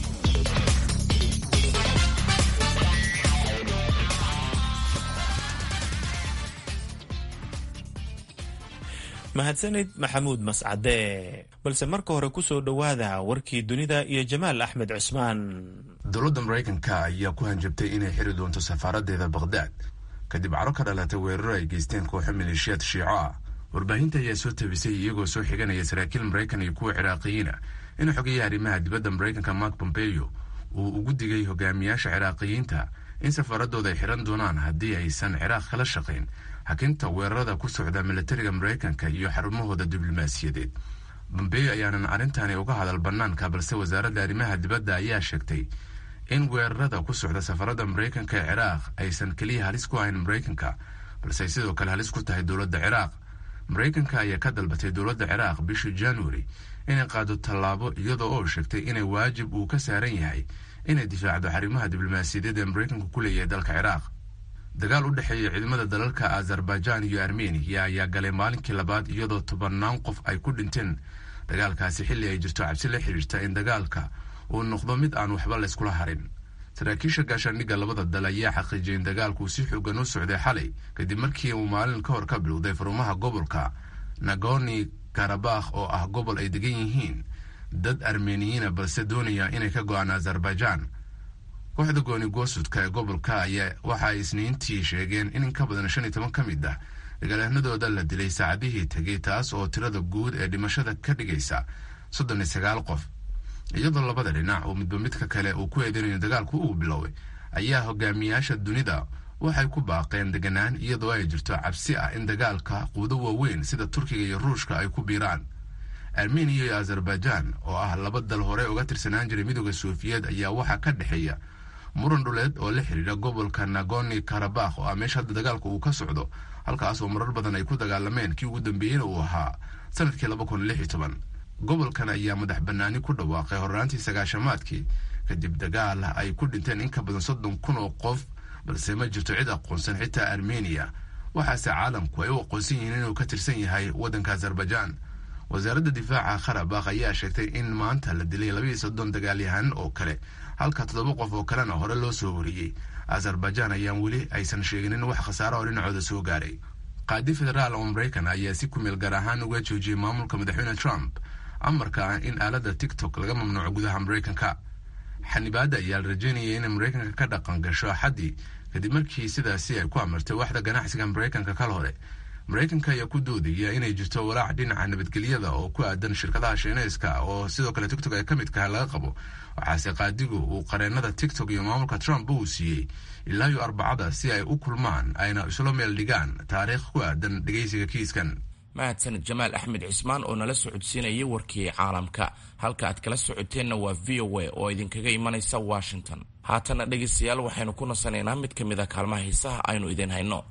mahadsanid maxamuud mascade balse marka hore ku soo dhowaada warkii dunida iyo jamaal axmed cusmaan dowladda maraykanka ayaa ku hanjabtay inay xiri doonto safaaradeeda bakhdad kadib caro ka dhalatay weeraro ay geysteen kooxo maleeshiyaad shiico ah warbaahinta ayaa soo tabisay iyagoo soo xiganaya saraakiil maraykan iyo kuwa ciraaqiyiina in xogayaha arrimaha dibadda maraykanka mark pompeyo uu ugu digay hogaamiyaasha ciraaqiyiinta in safaaradooda ay xiran doonaan haddii aysan ciraaq kala shaqayn hakinta weerarada ku socda milatariga maraykanka iyo xarumahooda diblomaasiyadeed bombeyo ayaanan arrintani uga hadal bannaanka balse wasaaradda arrimaha dibadda ayaa sheegtay in weerarada ku socda safaradda maraykanka ee ciraaq aysan keliya halis ku ahayn maraykanka balse ay sidoo kale halis ku tahay dowladda ciraaq maraykanka ayaa ka dalbatay dowladda ciraaq bishii januari inay qaado tallaabo iyadoo oo sheegtay inay waajib uu ka saaran yahay inay difaacdo xarimaha diblomaasiyadeed ee maraykanku ku leeyahay dalka ciraaq dagaal u dhexeeya ciidamada dalalka azerbaijan iyo armeniya ayaa galay maalinkii labaad iyadoo tobannaan qof ay ku dhinteen dagaalkaasi xilli ay jirto cabsi la xidhiirta in dagaalka uu noqdo mid aan waxba layskula harin saraakiisha gaashaandhigga labada dal ayaa xaqiijiyay in dagaalku si xoogan u socday xalay kadib markii uu maalin ka hor ka bilowday farumaha gobolka nagoni karabakh oo ah gobol ay degan yihiin dad armeniyiina balse doonaya inay ka go-aan azerbaijan kooxda gooni goosudka ee gobolka ayaa waxa ay isniintii sheegeen in in ka badan shan iyo toban ka mid ah dagaalyahanadooda la dilay saacadihii tegay taas oo tirada guud ee dhimashada ka dhigaysa soddon iyo sagaal qof iyadoo labada dhinac uu midba midka kale uu ku eedeynayo dagaalku uu biloway ayaa hogaamiyaasha dunida waxay ku baaqeen deganaan iyadoo ay jirto cabsi ah in dagaalka quudo waaweyn sida turkiga iyo ruushka ay ku biiraan armeniya iyo azerbaijan oo ah laba dal hore uga tirsanaan jiray midooda sofiyeed ayaa waxaa ka dhexeeya muran dhuleed oo la xidhiidha gobolka nagoni karabakh oo ah meesha hadda dagaalka uu ka socdo halkaas oo marar badan ay ku dagaalameen kii ugu dambeeyeyna uu ahaa sanadkii laba kun lix iyo toban gobolkan ayaa madax banaani ku dhawaaqay horraantii sagaashamaadkii kadib dagaal ay ku dhinteen in ka badan soddon kun oo qof balse ma jirto cid aqoonsan xitaa armeniya waxaase caalamku ay u aqoonsan yihiin inuu ka tirsan yahay waddanka azerbaijan wasaaradda difaaca karabakh ayaa sheegtay in maanta la dilay labaiyo soddon dagaalyahan oo kale halka toddoba qof oo kalena hore loo soo wariyey azerbaijan ayaan weli aysan sheeginin wax khasaara oo dhinacooda soo gaaray qaadi federaal oo maraykan ayaa si kumeel gaar ahaan uga joojiyey maamulka madaxweyne trump amarka ah in aaladda tiktok laga mamnuuco gudaha maraykanka xanibaadda ayaa la rajeynayay inay maraykanka ka dhaqan gasho axaddii kadib markii sidaasi ay ku amartay waxda ganacsiga maraykanka kal hore maraykanka ayaa ku doodaya inay jirto walaac dhinaca nabadgelyada oo ku aadan shirkadaha shiineyska oo sidoo kale tiktok ay ka midkaha laga qabo waxaase qaadigu uu qareenada tiktok iyo maamulka trump uu siiyey ilaa iyo arbacada si ay u kulmaan ayna isla meel dhigaan taariikh ku aadan dhegeysiga kiiskan mahadsanid jamaal axmed cismaan oo nala socodsiinayay warkii caalamka halka aad kala socoteenna waa v o a oo idinkaga imanaysa washington haatana dhegaystayaal waxaynu ku nasanaynaa mid ka mid a kaalmaha hiisaha aynu idin hayno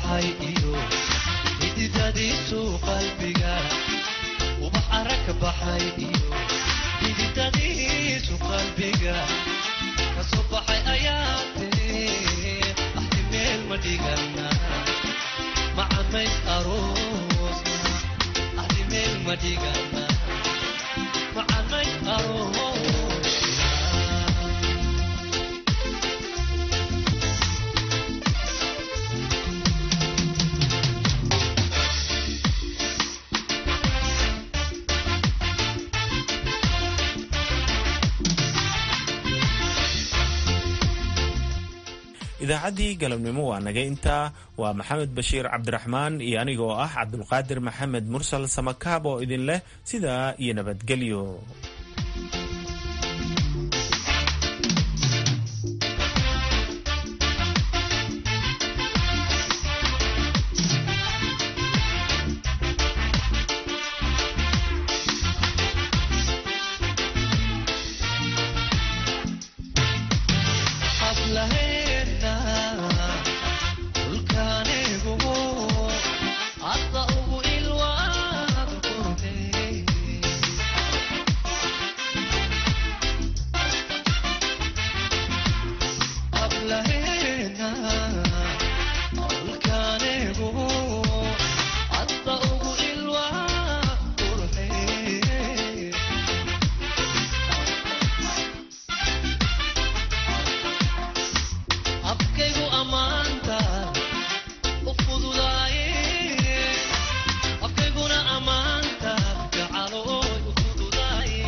baxay iyo xididadiisu qalbiga ubax arag ka baxay iyo xididadiisu qalbiga kasoo baxay ayaa tiri axti meel ma dhigana macamays aroosna axti meel ma dhigana macamays aroosna idaacaddii galabnimo waa naga intaa waa maxamed bashiir cabdiraxmaan iyo anigoo ah cabdulqaadir maxamed mursal samakaab oo idin leh sidaa iyo nabadgelyo hablaheena dhulkaanigu hadda ugu ilwaad qurbe hablaheena dhulkaanigu hadda ugu ilwaad qurbe afkaygu ammaanta u fududaaye afkayguna ammaanta gacalooy u fududaaye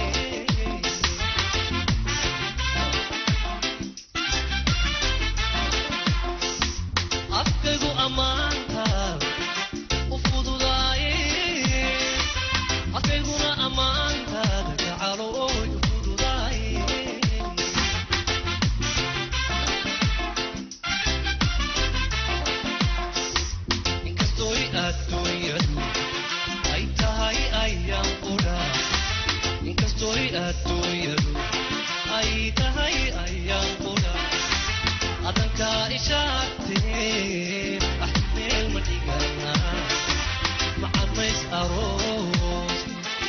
afkaygu ammaanta u fududaaye afkayguna ammaanta gacalooy u fududaaye inkastoy adduunyadu ay tahay ayaan qudha inkastoy adduunyadu ay tahay ayaan qudha adankaa ishaagtee ah meel ma dhigana macamays aroos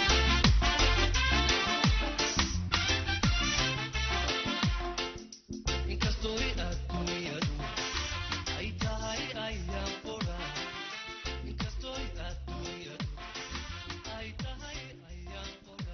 inkastoy adduunyadu ay tahay ayaan qudha inkastoy adduunyadu ay tahay ayaan qudha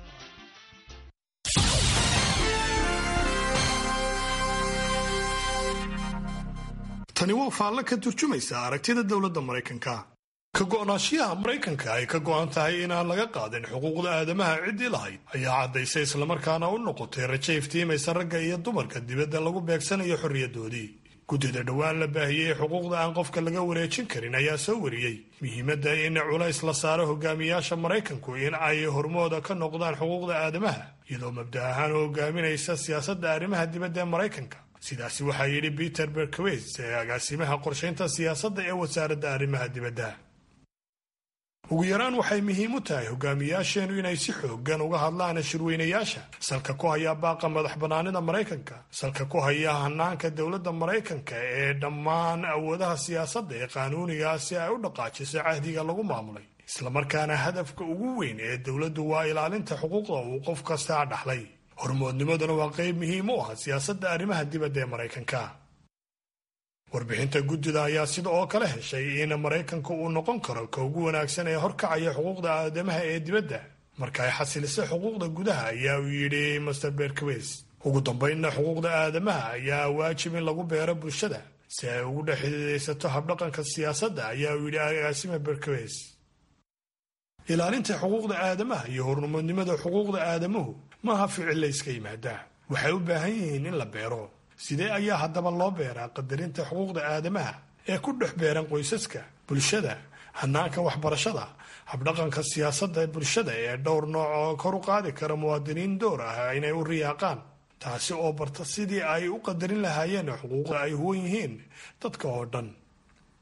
tani waa faalle ka turjumaysa aragtida dowladda maraykanka ka go'naanshiyaha maraykanka ay ka go'an tahay inaan laga qaadin xuquuqda aadamaha ciddii lahayd ayaa caddaysay islamarkaana u noqotay rajo iftiimaysa ragga iyo dumarka dibadda lagu beegsanayo xorriyaddoodii guddida dhowaan la baahiyey xuquuqda aan qofka laga wareejin karin ayaa soo wariyey muhiimadda in culays la saaro hogaamiyaasha maraykanku in ay hormooda ka noqdaan xuquuqda aadamaha iyadoo mabda ahaan u hogaaminaysa siyaasadda arrimaha dibadda ee maraykanka sidaasi waxaa yidhi peter berkowes ee agaasimaha qorshaynta siyaasadda ee wasaaradda arrimaha dibadda ugu yaraan waxay muhiim u tahay hogaamiyaasheenu inay si xooggan uga hadlaan shirweynayaasha salka ku haya baaqa madax bannaanida maraykanka salka ku haya hanaanka dowladda maraykanka ee dhammaan awoodaha siyaasadda ee qaanuuniga si ay u dhaqaajiso cahdiga lagu maamulay islamarkaana hadafka ugu weyn ee dowladdu waa ilaalinta xuquuqda uu qof kasta dhaxlay hormoodnimaduna waa qayb muhiim u ah siyaasadda arrimaha dibadda ee maraykanka warbixinta guddida ayaa sida oo kale heshay in maraykanka uu noqon karo ka ugu wanaagsan ee horkacaya xuquuqda aadamaha ee dibadda marka ay xasilisay xuquuqda gudaha ayaa uu yidhi master berkowes ugu dambaynna xuquuqda aadamaha ayaa waajib in lagu beero bulshada si ay ugu dhex xididaysato habdhaqanka siyaasadda ayaa uu yidhi agaasima berkowes ilaalinta xuquuqda aadamaha iyo hormoodnimada xuquuqda aadamuhu maaha ficil la yska yimaadaa waxay u baahan yihiin in la beero sidee ayaa haddaba loo beeraa qadarinta xuquuqda aadamaha ee ku dhex beeran qoysaska bulshada hanaanka waxbarashada habdhaqanka siyaasadda bulshada ee dhowr nooc oo kor u qaadi kara muwaadiniin door ah inay u riyaaqaan taasi oo barta sidii ay u qadarin lahaayeen xuquuqda ay huwan yihiin dadka oo dhan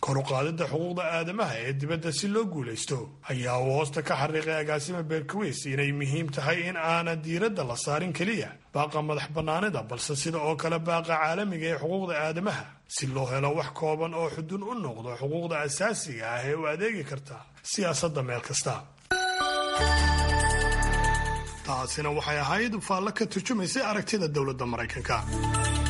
kor u qaadidda xuquuqda aadamaha ee dibadda si loo guulaysto ayaa uu hoosta ka xariiqay agaasima beerkaweys inay muhiim tahay in aanan diiradda la saarin keliya baaqa madax bannaanida balse sida oo kale baaqa caalamiga ee xuquuqda aadamaha si loo helo wax kooban oo xudun u noqdo xuquuqda asaasiga ah ee u adeegi karta siyaasadda meel kasta taasina waxay ahayd faallo ka turjumaysay aragtida dowladda maraykanka